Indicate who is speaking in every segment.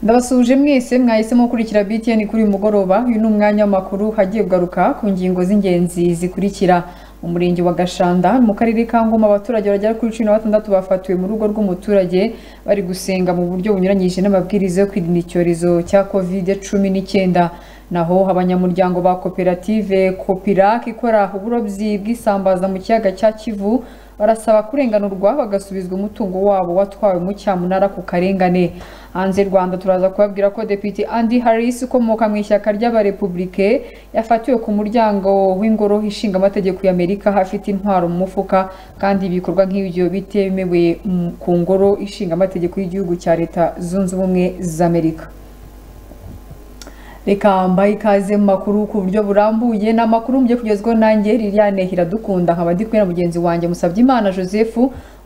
Speaker 1: ndabasuhuje mwese mwahisemo gukurikira btn kuri uyu mugoroba uyu ni umwanya w'amakuru hagiye kugaruka ku ngingo z'ingenzi zikurikira mu murenge wa gashanda mu karere ka ngoma abaturage bagera kuri cumi na batandatu bafatiwe mu rugo rw'umuturage bari gusenga mu buryo bunyuranyije n'amabwiriza yo kwirinda icyorezo cya kovide cumi n'icyenda naho abanyamuryango ba koperative kopirac ikora uburobyi bw'isambaza mu kiyaga cya kivu barasaba kurenganurwa bagasubizwa umutungo wabo watwawe mu cyamunara ku karengane hanze rwanda turaza kubabwira ko depite andi harris ukomoka mu ishyaka ry'abarepubulike yafatiwe ku muryango w'ingoro ishinga amategeko y'amerika aho afite intwaro mu mufuka kandi ibikorwa nk'ibyo bitemewe ku ngoro ishinga amategeko y'igihugu cya leta zunze ubumwe z'amerika reka mbaye ikaze mu makuru ku buryo burambuye ni amakuru mugiye kugezwaho nanjye liliane hiradukunda nkaba ndi kumwe na mugenzi wanjye musabye imana joseph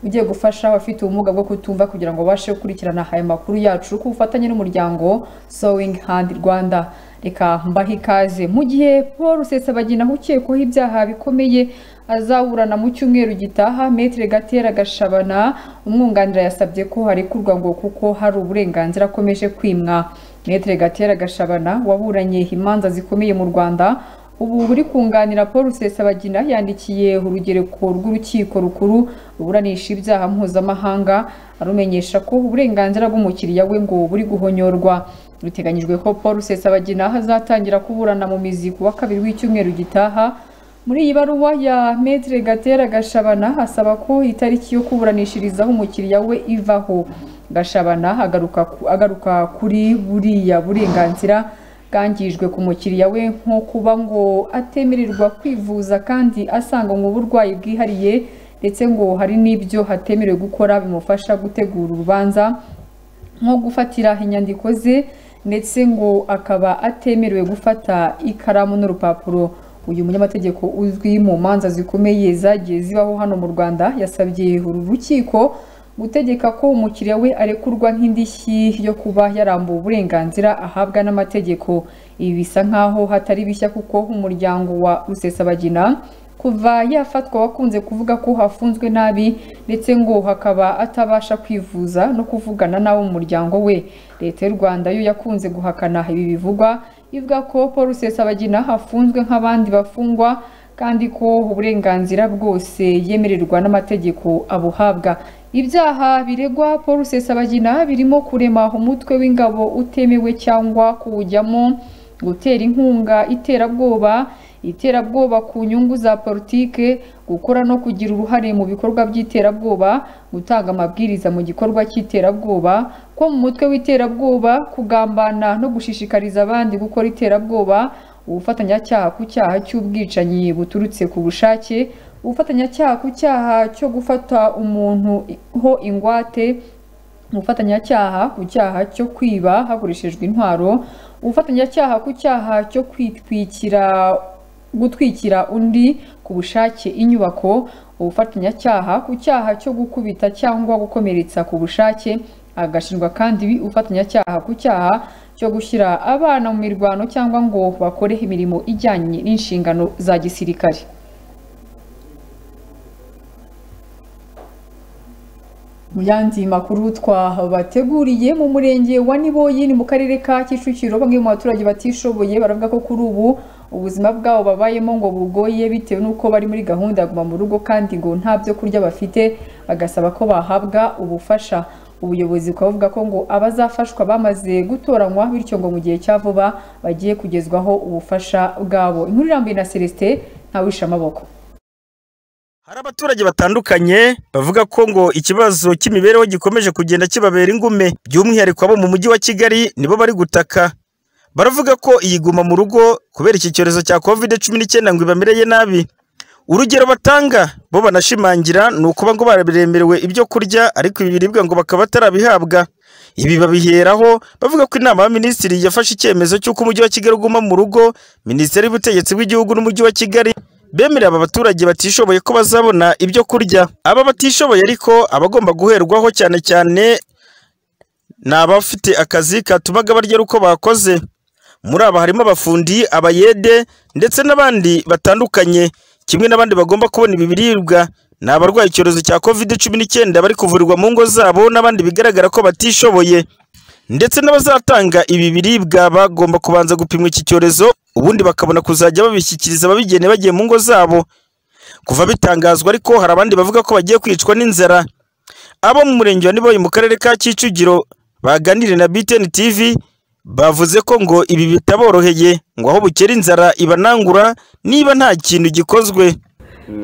Speaker 1: ugiye gufasha abafite ubumuga bwo kutumva kugira ngo babashe gukurikirana aya makuru yacu ku bufatanye n'umuryango sowing hand rwanda reka mbahe ikaze mu gihe paul rusesabagina ukekwaho ibyaha bikomeye azaburana mu cyumweru gitaha metere gatera gashabana umwunganira yasabye ko harekurwa ngo kuko hari uburenganzira akomeje kwimwa Metre Gatera Gashabana waburanye imanza zikomeye mu Rwanda ubu buri kunganira Paul Rusesabagina yandikiye urugereko rw'urukiko rukuru ruburanisha ibyaha mpuzamahanga arumenyesha ko uburenganzira bw'umukiriya we ngo buri guhonyorwa biteganyijwe ko Paul Rusesabagina azatangira kuburana mu mizi ku wa kabiri w'icyumweru gitaha muri iyi baruwa ya Metre Gatera Gashabana asaba ko itariki yo kuburanishirizaho umukiriya we ivaho gashabana agaruka kuri buriya burenganzira bwangijwe ku mukiriya we nko kuba ngo atemererwa kwivuza kandi asanganywe uburwayi bwihariye ndetse ngo hari n'ibyo hatemerewe gukora bimufasha gutegura urubanza nko gufatira inyandiko ze ndetse ngo akaba atemerewe gufata ikaramu n'urupapuro uyu munyamategeko uzwi mu manza zikomeye zagiye zibaho hano mu rwanda yasabye uru rukiko gutegeka ko umukiriya we arekurwa nk'indishyi yo kuba yarambuwe uburenganzira ahabwa n'amategeko ibi bisa nk'aho hatari bishya kuko umuryango wa rusesabagina kuva yafatwa wakunze kuvuga ko hafunzwe nabi ndetse ngo hakaba atabasha kwivuza no kuvugana n'abo mu muryango we leta y'u rwanda yo yakunze guhakana ibi bivugwa ivuga ko paul rusesabagina hafunzwe nk'abandi bafungwa kandi ko uburenganzira bwose yemererwa n'amategeko abuhabwa ibyaha biregwa paul rusesabagina birimo kurema umutwe w'ingabo utemewe cyangwa kuwujyamo gutera inkunga iterabwoba iterabwoba ku nyungu za politike gukora no kugira uruhare mu bikorwa by'iterabwoba gutanga amabwiriza mu gikorwa cy'iterabwoba ko mu mutwe w'iterabwoba kugambana no gushishikariza abandi gukora iterabwoba ubufatanyacyaha ku cyaha cy'ubwicanyi buturutse ku bushake ubufatanyacyaha ku cyaha cyo gufata umuntu ho ingwate ubufatanyacyaha ku cyaha cyo kwiba hakoreshejwe intwaro ubufatanyacyaha ku cyaha cyo kwitwikira gutwikira undi ku bushake inyubako ubufatanyacyaha ku cyaha cyo gukubita cyangwa gukomeretsa ku bushake agashinjwa kandi ubufatanyacyaha ku cyaha cyo gushyira abana mu mirwano cyangwa ngo bakore imirimo ijyanye n'inshingano za gisirikare mu yandi makuru twabateguriye mu murenge wa niboyi ni mu karere ka kicukiro bamwe mu baturage batishoboye baravuga ko kuri ubu ubuzima bwabo babayemo ngo bugoye bitewe n'uko bari muri gahunda ya guma mu rugo kandi ngo nta byo kurya bafite bagasaba ko bahabwa ubufasha ubuyobozi bukaba buvuga ko ngo abazafashwa bamaze gutoranywa bityo ngo mu gihe cya vuba bagiye kugezwaho ubufasha bwabo inkuru irambuye na celestin ntawishe amaboko
Speaker 2: hari abaturage batandukanye bavuga ko ngo ikibazo cy'imibereho gikomeje kugenda kibabera ingume by'umwihariko abo mu mujyi wa kigali nibo bari gutaka baravuga ko iyiguma mu rugo kubera iki cyorezo cya kovide cumi n'icyenda ngo ibamereye nabi urugero batanga bo banashimangira ni ukuba ngo barabiremerewe ibyo kurya ariko ibi biribwa ngo bakaba batarabihabwa ibi babiheraho bavuga ko inama y'abaminisitiri yafashe icyemezo cy'uko umujyi wa kigali uguma mu rugo minisiteri y'ubutegetsi bw'igihugu n'umujyi wa kigali bemerera aba baturage batishoboye ko bazabona ibyo kurya aba batishoboye ariko abagomba guherwaho cyane cyane ni abafite akazi katumaga barya ari uko bakoze muri aba harimo abafundi abayede ndetse n'abandi batandukanye kimwe n'abandi bagomba kubona ibi biribwa ni abarwaye icyorezo cya kovide cumi n'icyenda bari kuvurirwa mu ngo zabo n'abandi bigaragara ko batishoboye ndetse n'abazatanga ibi biribwa bagomba kubanza gupimwa iki cyorezo ubundi bakabona kuzajya babishyikiriza ababigene bagiye mu ngo zabo kuva bitangazwa ariko hari abandi bavuga ko bagiye kwicwa n'inzara abo mu murenge wa Niboye mu karere ka Kicukiro baganiriye na BTN TV bavuze ko ngo ibi bitaboroheye ngo aho bukera inzara ibanangura niba nta kintu gikozwe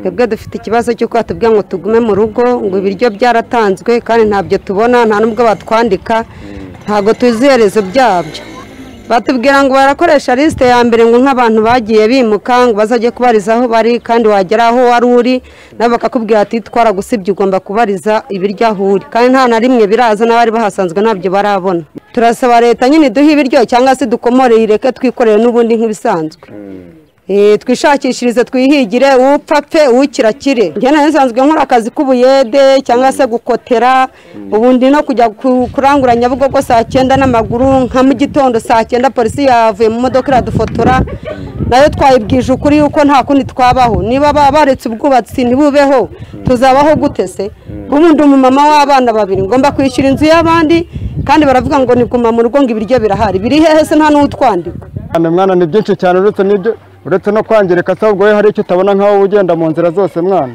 Speaker 3: twebwe dufite ikibazo cy'uko batubwira ngo tugume mu rugo ngo ibiryo byaratanzwe kandi ntabyo tubona nta n'ubwo batwandika ntabwo tuzi iherezo byabyo batubwira ngo barakoresha lisite ya mbere ngo nk'abantu bagiye bimuka ngo bazajye kubariza aho bari kandi wagera aho wari uri nabo bakakubwira ati twaragusibye ugomba kubariza ibiryo aho uri kandi nta na rimwe biraza n'abari bahasanzwe ntabyo barabona turasaba leta nyine iduhe ibiryo cyangwa se dukomore ireke twikorere n'ubundi nk'ibisanzwe Eh, twishakishirize twihigire upfa pfe ukirakire njye nari nsanzwe nkora akazi k'ubuyede cyangwa se gukotera ubundi no kujya ku- kurangura nyabugogo saa cyenda n'amaguru nka mu gitondo saa cyenda polisi yavuye mu modoka iradufotora nayo twayibwije ukuri yuko nta kundi twabaho niba baba baretse ubwubatsi ntibubeho tuzabaho gute se ubundi umumama w'abana babiri ngomba kwishyura inzu y'abandi kandi baravuga ngo ni guma mu rugo ngo ibiryo birahari biri hehe se nta n'utwandika
Speaker 4: Mwana mwana ni byinshi cyane uretse n'ibyo uretse no kwangirika se ahubwo we hari icyo utabona nk'aho uba ugenda mu nzira zose mwana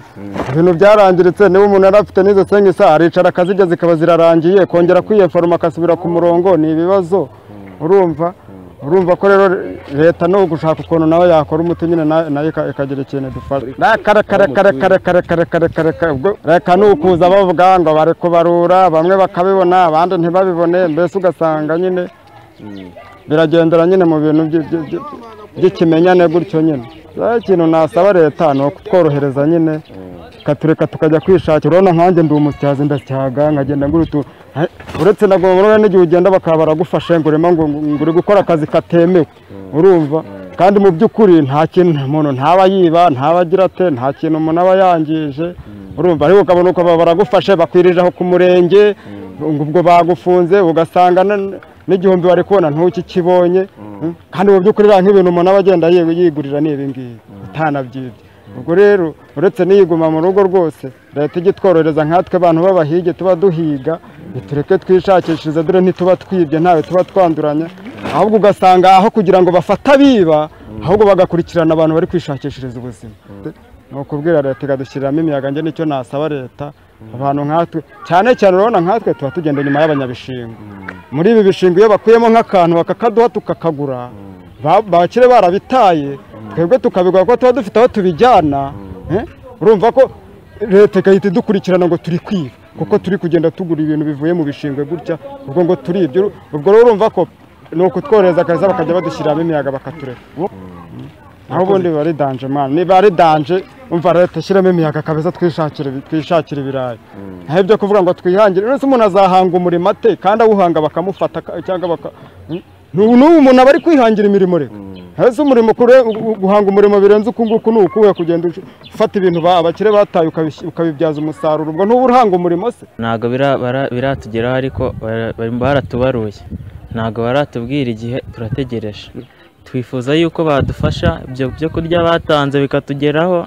Speaker 4: ibintu byarangiritse niba umuntu yari afite n'izo sengi se aricara akazigeza zikaba zirarangiye kongera kwiyeforoma akasubira ku murongo ni ibibazo urumva urumva ko rero leta no gushaka ukuntu nawe yakora umuti nyine na- nayo ika- ikagira ikintu idufasha kare kare kare kare kare kare kare kare kare ubwo reka ni ukuza bavuga ngo bari kubarura bamwe bakabibona abandi ntibabibone mbese ugasanga nyine biragendera nyine mu bintu by- by- by- by'ikimenyane gutyo nyine rero ikintu nasaba leta ni ukutworohereza nyine ikatureka tukajya kwishakira urabona nkanjye ndi umusyazi ndacyaga nkagenda ngura utu he- uretse nagomba n'igihe ugenda bakaba baragufashe ngo urimo ngo ngo- ngo uri gukora akazi katemewe urumva kandi mu by'ukuri nta kintu umuntu ntaba yiba ntaba agira ate nta kintu umuntu aba yangije urumva ariko ukabona uko baba baragufashe bakwirijeho ku murenge ngo ubwo bagufunze ugasanga na- n'igihumbi wari kubona ntukikibonye kandi mu by'ukuri rero nk'ibintu umuntu aba agenda yi- yigurira ni ibi ngibi utanabyibye ubwo rero uretse n'iyiguma mu rugo rwose leta ijya itworohereza nkatwe abantu b'abahige tuba duhiga tureke twishakishirize dore ntituba twibye ntawe tuba twanduranya ahubwo ugasanga aho kugira ngo bafate abiba ahubwo bagakurikirana abantu bari kwishakishiriza ubuzima ni ukubwira leta ikadushyiriramo imiyaga njye nicyo nasaba leta abantu nkatwe cyane cyane urabona nkatwe tuba tugenda inyuma y'abanyabishingwe muri ibi bishingwe iyo bakuyemo nk'akantu bakakaduha tukakagura ba- bakire barabitaye twebwe tukabigura kuko tuba dufite aho tubijyana eh? urumva ko leta igahita idukurikirana ngo turi kwiba kuko turi kugenda tugura ibintu bivuye mu bishingwe gutya ubwo ngo turibye ubwo rero urumva ko ni ukutworohereza akaza bakajya badushyiramo imiyaga bakatureka aho ubundi biba ari danje mwana niba ari danje umva leta ishyiramo imiyaga kabeza twishakira ibi- twishakira ibirayi ntaho ibyo kuvuga ngo twihangire uretse umuntu azahanga umurimo ate kandi awuhanga bakamufata ka- cyangwa baka Nu- n'ubu umuntu aba ari kwihangira imirimo rero hasi umurimo kure- gu- guhanga umurimo birenze uku nguku ni ukuwe kugenda ush- ufata ibintu ba- abakire bataye ukabishy- ukabibyaza umusaruro ubwo ntuba urahanga umurimo se
Speaker 5: ntabwo bira- bara- biratugeraho ariko bara- barimo baratubaruye ntabwo baratubwira igihe turategereje twifuza yuko badufasha ibyo byo kurya batanze bikatugeraho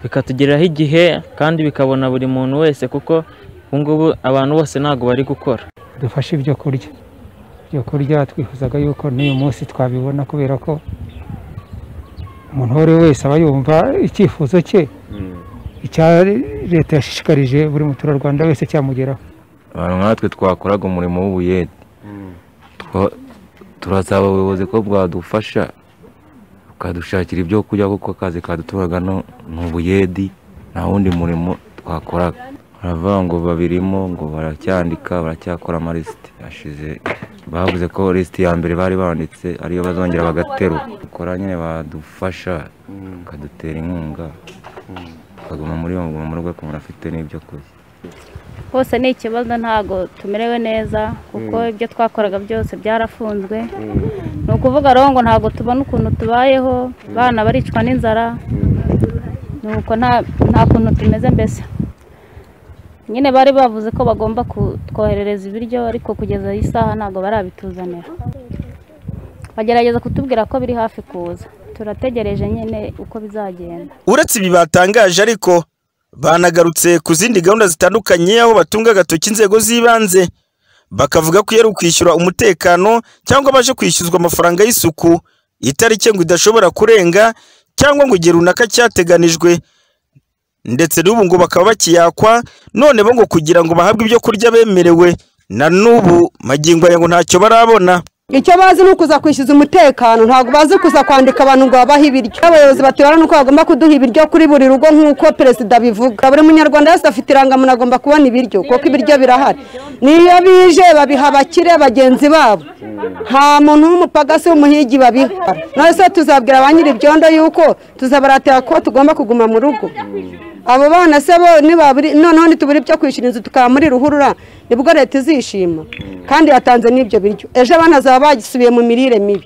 Speaker 5: bikatugeraho igihe kandi bikabona buri muntu wese kuko ubu ngubu abantu bose ntabwo bari gukora
Speaker 6: dufashe ibyo kurya ibyo kurya twifuzaga yuko n'uyu munsi twabibona kubera ko umuntu uwo ari we wese aba yumva icyifuzo cye icya leta yashishikarije buri muturarwanda wese cyamugeraho
Speaker 7: abantu nkatwe twakoraga umurimo w'ubuyede Twa- turasaba ubuyobozi ko bwadufasha bukadushakira ibyo kurya kuko akazi kaduturaga no- ni ubuyedi nta wundi murimo twakoraga baravuga ngo babirimo ngo baracyandika baracyakora amalisite ashize bavuze ko lisite ya mbere bari banditse ariyo bazongera bagaterura bakora nyine badufasha bakadutera inkunga tukaguma muri uwo mu rugo ku muntu afite n'ibyo kurya
Speaker 8: hose ni ikibazo ntabwo tumerewe neza kuko ibyo twakoraga byose byarafunzwe ni ukuvuga rero ngo ntabwo tubona ukuntu tubayeho abana baricwa n'inzara
Speaker 9: nuko nta nta kuntu tumeze mbese nyine bari bavuze ko bagomba kutwoherereza ibiryo ariko kugeza iyi saha ntabwo barabituzanira bagerageza kutubwira ko biri hafi kuza turategereje nyine uko bizagenda
Speaker 2: uretse ibi batangaje ariko banagarutse ku zindi gahunda zitandukanye aho batunga agatoki inzego z'ibanze bakavuga ko iyo ari ukwishyura umutekano cyangwa abaje kwishyuzwa amafaranga y'isuku itariki ngo idashobora kurenga cyangwa ngo igihe runaka cyateganijwe ndetse n'ubu ngo bakaba bakiyakwa none bo ngo kugira ngo bahabwe ibyo kurya bemerewe na n'ubu magingo aya ngo ntacyo barabona
Speaker 3: icyo bazi ni ukuza kwishyuza umutekano ntabwo bazi kuza kwandika abantu ngo babahe ibiryo abayobozi batubara nuko bagomba kuduha ibiryo kuri buri rugo nk'uko perezida abivuga buri munyarwanda wese afite irangamuntu agomba kubona ibiryo kuko ibiryo birahari niyo bije babiha abakire bagenzi babo nta muntu w'umupagasi w'umuhigi babiha none se tuzabwira ba nyir'ibyondo yuko tuzabaratira ko tugomba kuguma mu rugo abo bana se bo nibaburi noneho nitubura ibyo kwishyura inzu tukaba muri ruhurura nibwo leta izishima kandi yatanze n'ibyo biryo ejo abana bazaba bagisubiye mu mirire mibi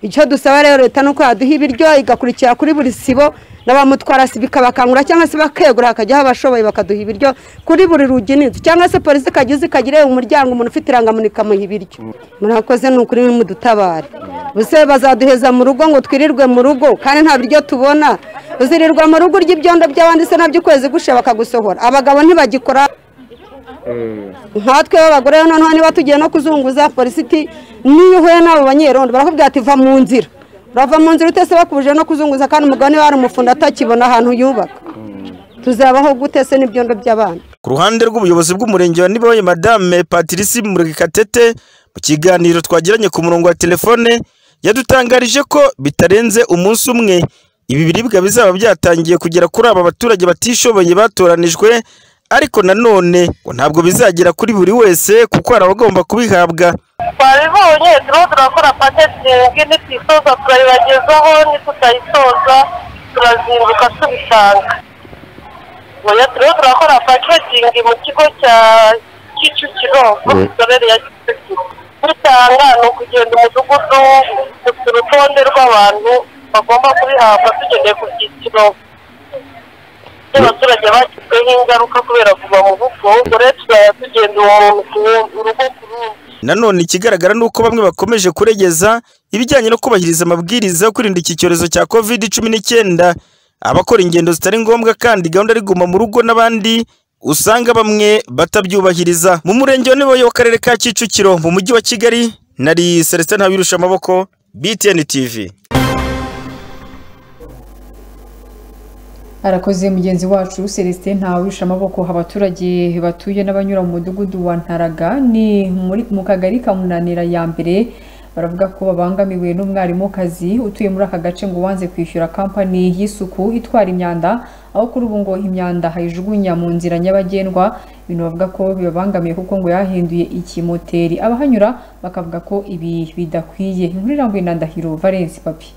Speaker 3: icyo dusaba rero leta ni uko yaduha ibiryo igakurikira kuri buri sibo na ba mutwarasi bikabakangura cyangwa se bakegura hakajyaho abashoboye bakaduha ibiryo kuri buri rugi n'inzu cyangwa se polisi ikajya iza ikagire umuryango umuntu ufite irangamuntu ikamuha ibiryo murakoze ni ukuri mudutabare buse bazaduheza mu rugo ngo twirirwe mu rugo kandi nta biryo tubona uzirirwa mu rugo urya ibyondo by'abandi se nabyo ukwezi gushe bakagusohora abagabo ntibagikora nkatwe b'abagore noneho niba tugiye no kuzunguza polisi iti niyo uhuye n'abo banyerondo barakubwira ati va mu nzira urava mu nzira utese bakubuje no kuzunguza kandi umugabo niba hari umufundi atakibona ahantu yubaka tuzabaho gute se n'ibyondo by'abana
Speaker 2: ku ruhande rw'ubuyobozi bw'umurenge wa niboye madame patrice murekatete mu kiganiro twagiranye ku murongo wa telefone yadutangarije ko bitarenze umunsi umwe ibi biribwa bizaba byatangiye kugera kuri aba baturage batishoboye batoranijwe ariko nanone ngo ntabwo bizagera kuri buri wese kuko hari abagomba kubihabwa
Speaker 10: twabibonye turimo turakora paketingi nituyisoza turayibagezaho nitutayisoza turazinduka tubisanga oya turimo turakora paketingi mu kigo cya kicukiro muri sorere ya kicukiro dutanga ni ukugenda umudugudu dufite urutonde rw'abantu bagomba kubihabwa tugendeye ku byiciro by'abaturage bagizweho ingaruka kubera kuva mu bufu ubwo rero tuzajya tugenda uwo muntu ku wundi, urugo ku rundi
Speaker 2: nanone ikigaragara ni uko bamwe bakomeje kuregeza ibijyanye no kubahiriza amabwiriza yo kwirinda iki cyorezo cya covid cumi n'icyenda abakora ingendo zitari ngombwa kandi gahunda ari guma mu rugo n'abandi usanga bamwe batabyubahiriza mu murenge wa niboye w'akarere ka kicukiro mu mujyi wa kigali nari celestin ntabirusha amaboko btn tv
Speaker 1: arakoze mugenzi wacu celestin ntawurusha amaboko abaturage batuye n'abanyura mu mudugudu wa ntaraga ni muri mu kagari ka munanira ya mbere baravuga ko babangamiwe n'umwarimukazi utuye muri aka gace ngo wanze kwishyura kampani y'isuku itwara imyanda aho kuri ubu ngo imyanda hayijugunya mu nzira nyabagendwa ibintu bavuga ko bibabangamiye kuko ngo yahinduye ikimoteri abahanyura bakavuga ko ibi bidakwiye inkuru irambuye na ndahiro valence papi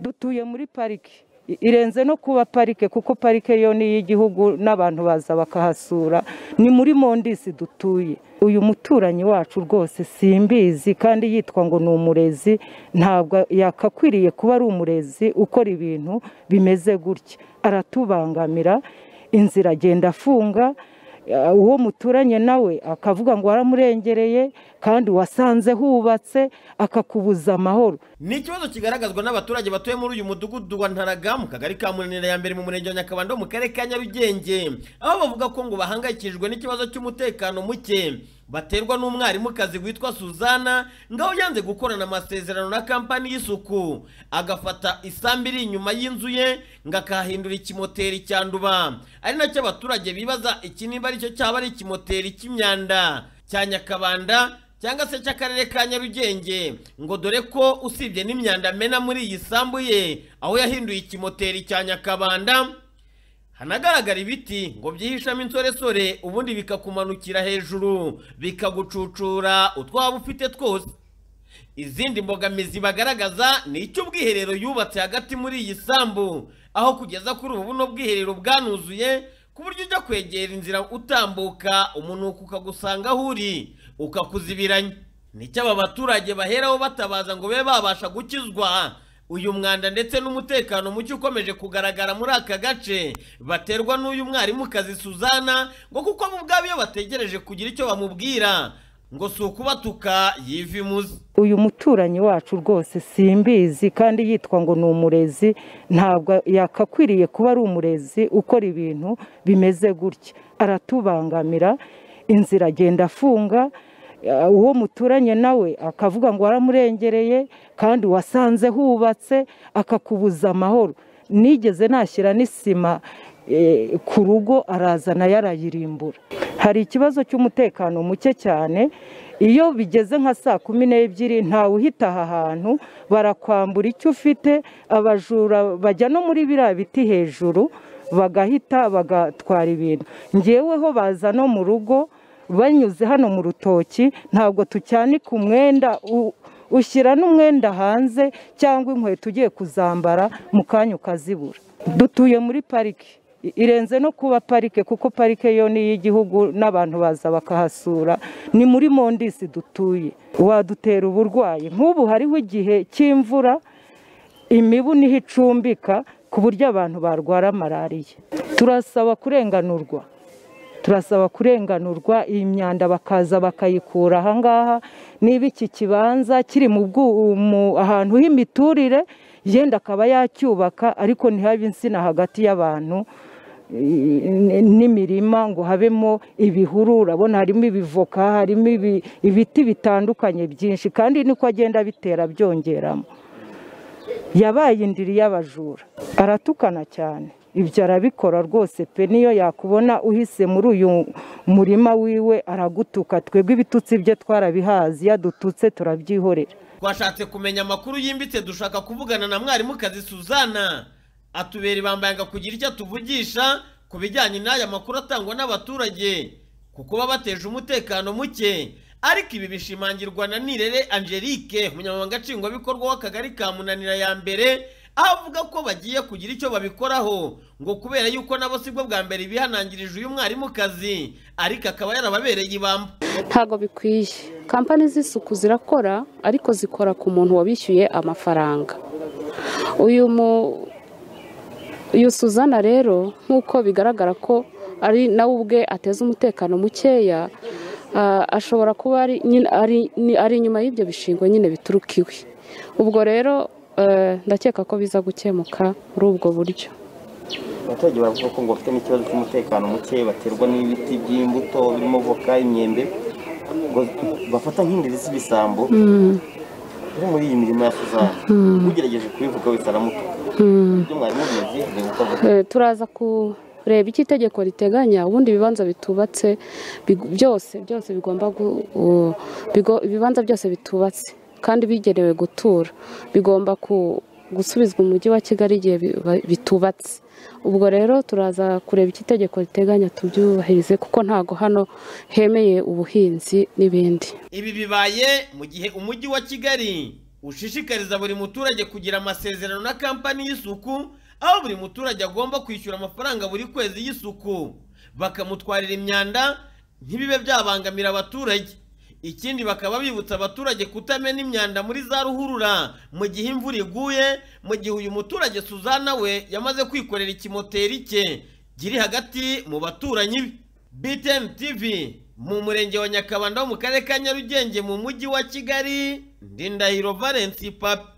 Speaker 11: dutuye muri pariki I- irenze no kuba parike kuko parike yo ni iy'igihugu n'abantu baza bakahasura ni muri mondisi dutuye uyu muturanyi wacu rwose simbizi kandi yitwa ngo ni umurezi ntabwo yakakwiriye kuba ari umurezi ukora ibintu bimeze gutya aratubangamira inzira agenda afunga eh, uwo muturanye nawe akavuga ngo waramurengereye kandi wasanze hubatse akakubuza amahoro
Speaker 12: ni ikibazo kigaragazwa n'abaturage batuye muri uyu mudugudu wa ntaraga mu kagari ka munanira ya mbere mu murenge wa nyakabanda wo mu karere ka nyarugenge aho bavuga ko ngo bahangayikishijwe n'ikibazo cy'umutekano muke baterwa n'umwarimukazi witwa suzana ngaho yanze gukorana amasezerano na kampani y'isuku agafata isambu iri inyuma y'inzu ye ngo akahindura ikimoteri cyanduba ari nacyo abaturage bibaza iki niba ari cyo cyaba ari ikimoteri cy'imyanda cya nyakabanda cyangwa se cy'akarere ka nyarugenge ngo dore ko usibye n'imyanda amena muri iyi sambu ye aho yahinduye ikimoteri cya nyakabanda hanagaragara ibiti ngo byihishamo insoresore ubundi bikakumanukira hejuru bikagucucura utwaba ufite twose izindi mbogamizi bagaragaza ni icy'ubwiherero yubatse hagati muri iyi sambu aho kugeza kuri ubu buno bwiherero bwanuzuye ku buryo ujya kwegera inzira utambuka umunuko ukagusanga aho uri ukakuzibiranya nicyo aba baturage baheraho batabaza ngo babe babasha gukizwa uyu mwanda ndetse n'umutekano muke ukomeje kugaragara muri aka gace baterwa n'uyu mwarimukazi Suzana ngo kuko abo ubwabo iyo bategereje kugira icyo bamubwira ngo si ukubatuka yiva imuzi
Speaker 11: uyu muturanyi wacu rwose simbizi kandi yitwa ngo ni umurezi ntabwo yakakwiriye kuba ari umurezi ukora ibintu bimeze gutya aratubangamira inzira agenda afunga eh, uwo muturanye nawe akavuga ngo waramurengereye kandi wasanze hubatse akakubuza amahoro nigeze nashyira n'isima eh, ku rugo arazana yarayirimbura hari ikibazo cy'umutekano muke cyane iyo bigeze nka saa kumi n'ebyiri ntawe uhita aha hantu barakwambura icyo ufite abajura bajya no muri biriya biti hejuru bagahita bagatwara ibintu ngeweho baza no mu rugo banyuze hano mu rutoki ntabwo tucyanika umwenda u- ushyira n'umwenda hanze cyangwa inkweto ugiye kuzambara mu kanya ukazibura dutuye muri pariki irenze no kuba parike kuko parike yo ni iy'igihugu n'abantu baza bakahasura ni muri mondisi dutuye wadutera uburwayi nk'ubu hariho igihe cy'imvura imibu niho icumbika ku buryo abantu barwara malariya turasaba kurenganurwa turasaba kurenganurwa iyi myanda bakaza bakayikura ahangaha niba iki kibanza kiri mu bwu- mu- ahantu h'imiturire yenda akaba yacyubaka ariko ntihabe insina hagati y'abantu i- n'imirima ngo habemo ibihuru urabona harimo ibivoka harimo ibi- ibiti bitandukanye byinshi kandi niko agenda bitera byongeramo yabaye indiri y'abajura aratukana cyane ibyo arabikora rwose pe niyo yakubona uhise muri uyu murima wiwe aragutuka twebwe ibitutsi bye twarabihazi iyo adututse turabyihorera
Speaker 12: twashatse kumenya amakuru yimbitse dushaka kuvugana na mwarimukazi Suzana atubera ibambanga kugira icyo atuvugisha ku bijyanye n'aya makuru atangwa n'abaturage ku kuba bateje umutekano muke ariko ibi bishimangirwa na Nirere Angelique umunyamabanga nshingwabikorwa w'akagari ka Munanira ya mbere aho avuga ko bagiye kugira icyo babikoraho ngo kubera yuko nabo sibwo bwa mbere bihanangirijwe uyu mwarimukazi ariko akaba yarababereye ibamba
Speaker 13: ntabwo bikwiye kampani z'isuku zirakora ariko zikora ku muntu wabishyuye amafaranga uyu mu uyu suzana rero nk'uko bigaragara ko ari nawe ubwe ateza umutekano mukeya ah, ashobora kuba ari nyine- ari- ni- ari inyuma y'ibyo bishingwe nyine bituruka iwe ubwo rero eh, ndakeka ko biza gukemuka muri ubwo buryo
Speaker 14: abaturage baravuga ko ngo bafite n'ikibazo cy'umutekano muke baterwa n'ibiti by'imbuto birimo voka imyembe ngo bafata nk'indiri z'ibisambo
Speaker 13: Mm.
Speaker 14: iri muri iyi mirimo ya suzana
Speaker 13: Mm.
Speaker 14: ugerageje kubivuga wese aramutuka
Speaker 13: Mm.
Speaker 14: ibyo mwarimu bizi ntibuka vuba
Speaker 13: Eh, turaza kureba icyo itegeko riteganya ubundi ibibanza bitubatse big- byose byose bigomba gu- u- bigo- ibibanza byose bitubatse kandi bigenewe gutura bigomba ku- gusubizwa umujyi wa kigali igihe bi- ba- bitubatse ubwo rero turaza kureba icyo itegeko riteganya tubyubahirize kuko ntago hano hemeye ubuhinzi n'ibindi
Speaker 12: Ibi bibaye mu gihe umujyi wa Kigali ushishikariza buri muturage kugira amasezerano na kampani y'isuku aho buri muturage agomba kwishyura amafaranga buri kwezi y'isuku bakamutwarira imyanda ntibibe byabangamira abaturage ikindi bakaba bibutsa abaturage kutamena imyanda muri za ruhurura mu gihe imvura iguye mu gihe uyu muturage Suzana we yamaze kwikorera ikimoteri cye kiri hagati mu baturanyi be BTN TV mu murenge wa Nyakabanda wo mu karere ka Nyarugenge mu mujyi wa Kigali ndi Ndahiro Valence Papi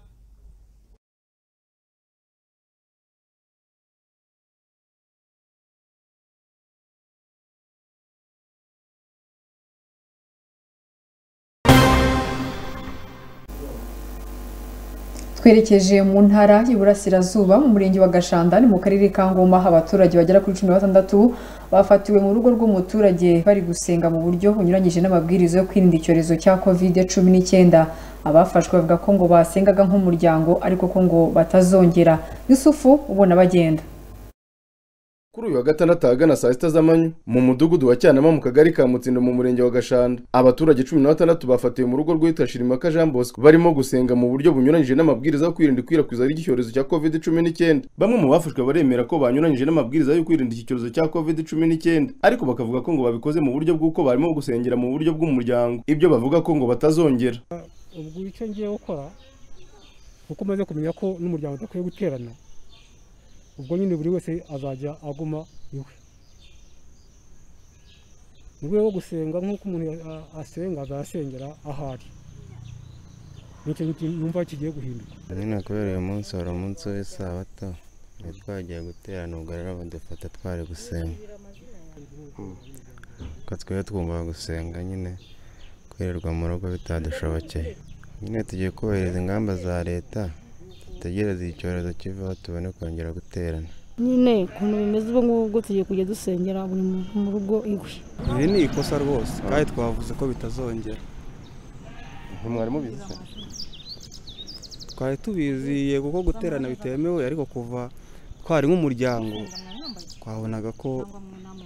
Speaker 1: twerekeje mu ntara y'iburasirazuba mu murenge wa gashanda ni mu karere ka ngoma aho abaturage bagera kuri cumi na batandatu bafatiwe mu rugo rw'umuturage bari gusenga mu buryo bunyuranyije n'amabwiriza yo kwirinda icyorezo cya kovide cumi n'icyenda abafashwe bavuga ko ngo basengaga nk'umuryango ariko ko ngo batazongera yusufu ubona bagenda
Speaker 15: kuri uyu wa gatandatu ahagana saa sita z'amanywa mu mudugudu wa cyanama mu kagari ka mutsindo mu murenge wa gashanda abaturage cumi na batandatu bafatiwe mu rugo rwitwa shirimaka jean bosco barimo gusenga mu buryo bunyuranyije n'amabwiriza yo kwirinda ikwirakwiza ry'icyorezo cya covid cumi n'icyenda bamwe mu bafashwe baremera ko banyuranyije n'amabwiriza yo kwirinda iki cyorezo cya covid cumi n'icyenda ariko bakavuga ko ngo babikoze mu buryo bw'uko barimo gusengera mu buryo bw'umuryango ibyo bavuga ko ngo batazongera
Speaker 16: ubwo icyo ngiye gukora
Speaker 17: kuko umaze kumenya ko n'umuryango udakwiye guterana ubwo nyine buri wese azajya aguma iwe mu rwego rwo gusenga nk'uko umuntu a- asenga azasengera ahari nicyo numva kigiye guhinduka
Speaker 18: nyine kubera uyu munsi wari umunsi w'isabato twari twagiye guterana ubwo rero badufata twari gusenga kuko twari twumva gusenga nyine kwirirwa mu rugo bitadushobokeye nyine tugiye kubahiriza ingamba za leta dutegereze iki cyorezo kivaho tubone kongera guterana
Speaker 19: nyine ukuntu bimeze ubu ngubu tugiye kujya dusengera buri muntu mu rugo iwe
Speaker 20: iri ni ikosa rwose kandi twavuze ko bitazongera
Speaker 14: ntimwari mubizi se?
Speaker 20: twari tubizi yego ko guterana bitemewe ariko kuva twari nk'umuryango twabonaga ko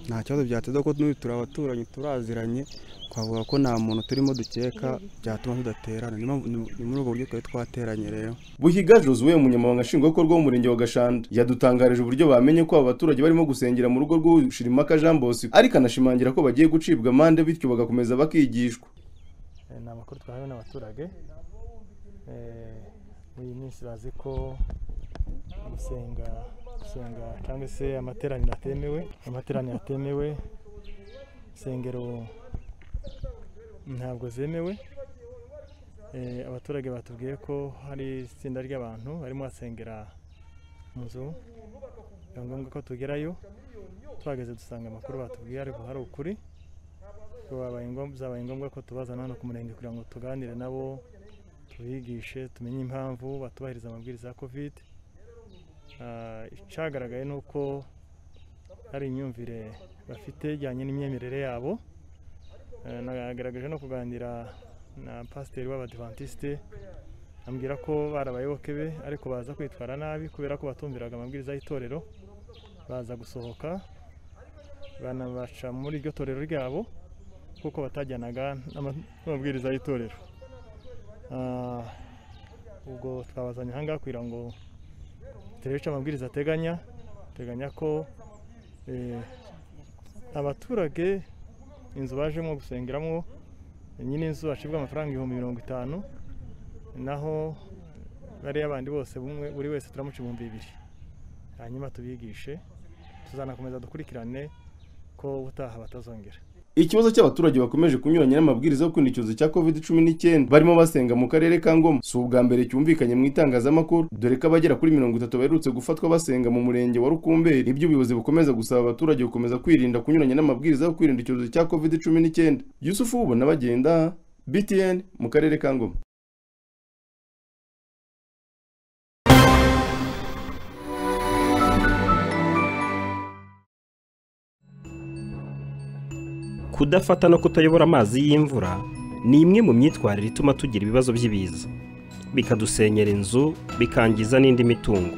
Speaker 20: nta kibazo byateza ko n'ubu turi abaturanyi turaziranye twavuga ko nta muntu turimo dukeka byatuma tudaterana ni mpamvu- ni- ni muri ubwo buryo twari twateranye rero
Speaker 15: buhiga josuwe umunyamabanga nshingwabikorwa w'umurenge wa gashanda yadutangarije uburyo bamenye ko aba baturage barimo gusengera mu rugo rw'ushirimaka jean bosco ariko anashimangira ko bagiye gucibwa amande bityo bagakomeza bakigishwa
Speaker 21: Eh, ni amakuru twahawe n'abaturage Eh, muri iyi minsi bazi ko gusenga gusenga cyangwa se amateraniro atemewe amateraniro atemewe insengero ntabwo zemewe Eh, abaturage batubwiye ko hari itsinda ry'abantu barimo basengera mu nzu biba ngombwa ko tugerayo tuhageze dusanga amakuru batubwiye ariko hari ukuri byabaye ngombwa byabaye ngombwa ko tubazana hano ku murenge kugira ngo tuganire nabo tubigishe tumenye impamvu batubahiriza amabwiriza ya covid Ah, icyagaragaye ni uko hari imyumvire bafite ijyanye n'imyemerere yabo Eh, nagaragaje no kuganira na pasiteri w'abadivantisite ambwira ko bari abayoboke be ariko baza kwitwara nabi kubera ko batumviraga amabwiriza y'itorero baza gusohoka banabaca muri iryo torero ryabo kuko batajyanaga n'ama- n'amabwiriza y'itorero Ah, ubwo twabazanye ahangaha kugira ngo turebe icyo amabwiriza ateganya ateganya ko eh, abaturage inzu bajemo gusengeramo nyine inzu acibwa amafaranga ibihumbi mirongo itanu naho bariya bandi bose bumwe buri wese turamuca ibihumbi bibiri hanyuma tubigishe tuzanakomeza dukurikirane ko ubutaha batazongera
Speaker 15: ikibazo cy'abaturage bakomeje kunyuranya n'amabwiriza yo kwirinda icyorezo cya covid cumi n'icyenda barimo basenga mu karere ka ngoma si ubwa mbere cyumvikanye mu itangazamakuru dore ko abagera kuri mirongo itatu baherutse gufatwa basenga mu murenge wa rukumberi ibyo ubuyobozi bukomeza gusaba abaturage gukomeza kwirinda kunyuranya n'amabwiriza yo kwirinda icyorezo cya covid cumi n'icyenda yusufu ubona bagenda btn mu karere ka ngoma
Speaker 22: kudafata no kutayobora amazi y'imvura ni imwe mu myitwarire ituma tugira ibibazo by'ibiza bikadusenyera inzu bikangiza n'indi mitungo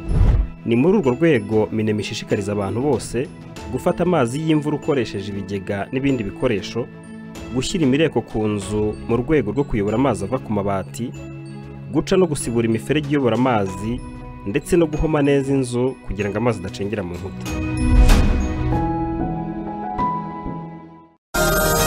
Speaker 22: ni muri urwo rwego minema ishishikariza abantu bose gufata amazi y'imvura ukoresheje ibigega n'ibindi bikoresho gushyira imireko ku nzu mu rwego rwo kuyobora amazi ava ku mabati guca no gusibura imiferege iyobora amazi ndetse no guhoma neza inzu kugira ngo amazi adacengera mu nkuta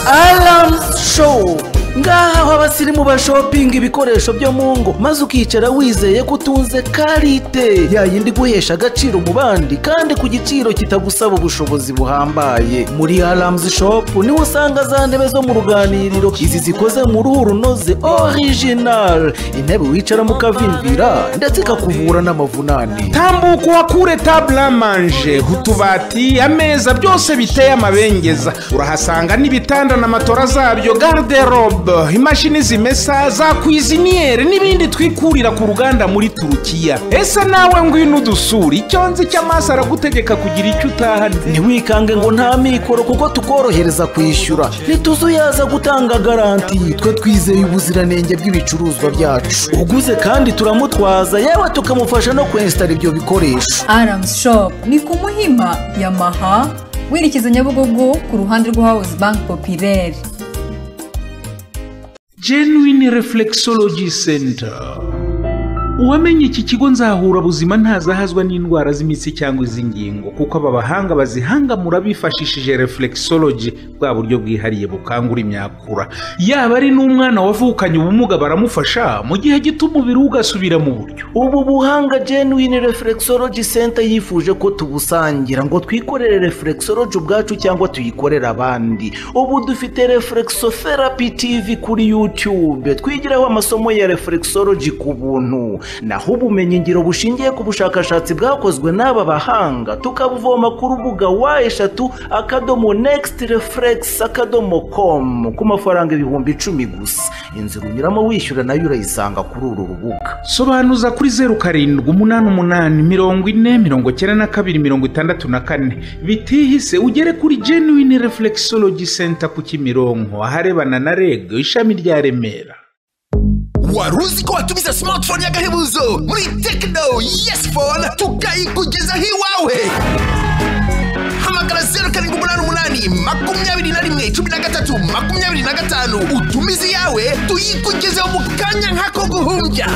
Speaker 23: Alarms Show ngaha aho abasirimu bashopinga ibikoresho byo mu ngo maze ukicara wizeye ko utunze karite ya yindi guhesha agaciro mu bandi kandi ku giciro kitagusaba ubushobozi buhambaye muri Alarms Shop niho usanga za ntebe zo mu ruganiriro izi zikoze mu ruhu runoze original intebe wicaramo ukavimvira ndetse ikakuvura n'amavunane
Speaker 24: tambuka uhakure tabule amanje utubati ameza byose biteye amabengeza urahasanga n'ibitanda na matora zabyo garderobe imashini zimesa za kwiziniyeri n'ibindi twikurira ku ruganda muri turukiya ese nawe ngwino udusura icyo nzi cy'amaso aragutegeka kugira icyo utahanye
Speaker 23: ntiwikange ngo nta mikoro kuko tukorohereza kwishyura ntituzuyaza gutanga garanti twe twizeye ubuziranenge bw'ibicuruzwa byacu uguze kandi turamutwaza yewe tukamufasha no kwensitara ibyo bikoresho
Speaker 1: Arams Shop ni ku Muhima Yamaha werekeza Nyabugogo ku ruhande rwa House Bank Populaire.
Speaker 24: genuine reflexology center uwamenye iki kigo nzahura buzima ntazahazwa n'indwara z'imitsi cyangwa iz'ingingo kuko aba bahanga bazihangamura bifashishije reflexology bwa buryo bwihariye bukangura imyakura yaba ari n'umwana wavukanye ubumuga baramufasha mu gihe gito umubiri we ugasubira mu buryo
Speaker 23: ubu buhanga genuine reflexology center yifuje ko tubusangira ngo twikorere reflexology ubwacu cyangwa tuyikorere abandi ubu dufite reflexotherapy tv kuri youtube twigiraho amasomo ya reflexology ku buntu naho ubumenyingiro bushingiye ku bushakashatsi bwakozwe n'aba bahanga tukabuvoma ku rubuga wa eshatu akadomo next reflex akadomo com ku mafaranga ibihumbi icumi gusa inzira unyuramo wishyura nayo urayisanga kuri uru rubuga
Speaker 24: sobanuza kuri zeru karindwi umunani umunani mirongo ine mirongo icyenda na kabiri mirongo itandatu na kane bitihise ugere kuri genuine reflexology center ku kimironko aharebana na reg ishami rya remera
Speaker 25: wari uzi ko watumiza smartphone y'agahebuzo muri tekino yesi fone tukayikugezaho iwawe hamagara zeru karindwi umunani umunani makumyabiri na rimwe cumi na gatatu makumyabiri na gatanu utumize iyawe tuyikugezeho mu kanya nk'ako guhumbya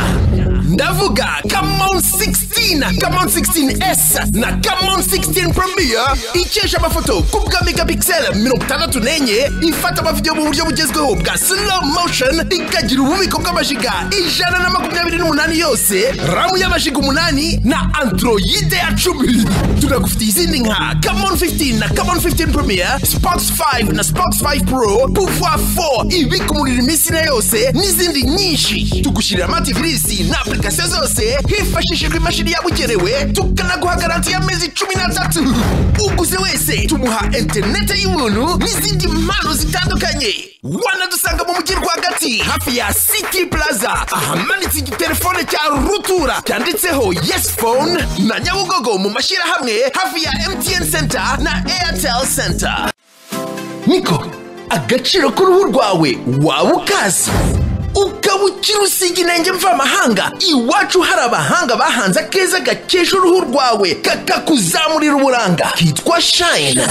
Speaker 25: ndavuga kamon 16 kamon 16s na kamon 16 premier ikesha amafoto ku bwa megapixel mirongo itandatu n'enye ifata amavidewo mu buryo bugezweho bwa slow motion ikagira ububiko bw'amajiga ijana na makumyabiri n'umunani yose ramu y'amajiga umunani na androide ya cumi tunagufitiye izindi nka kamon 15 na kamon 15 premier spox 5 na spox 5 pro pouvoir 4 ibika umuriro iminsi na yose n'izindi nyinshi tugushyirira amativisi na application zose hifashishijwe imashini yabugenewe tukanaguha garanti y'amezi cumi n'atatu uguze wese tumuha interineti y'ubuntu n'izindi mpano zitandukanye wanadusanga mu mujyi rwagati hafi ya city plaza ahamanitse igitelefone cya rutura cyanditseho yes phone na nyabugogo mu mashyirahamwe hafi ya mtn center na airtel center niko agaciro k'uruhu rwawe waba ukazi ukaba ukiri usiga inenge mvamahanga iwacu hari abahanga bahanze akeza gakesha uruhu rwawe kakakuzamurira uburanga kitwa shayina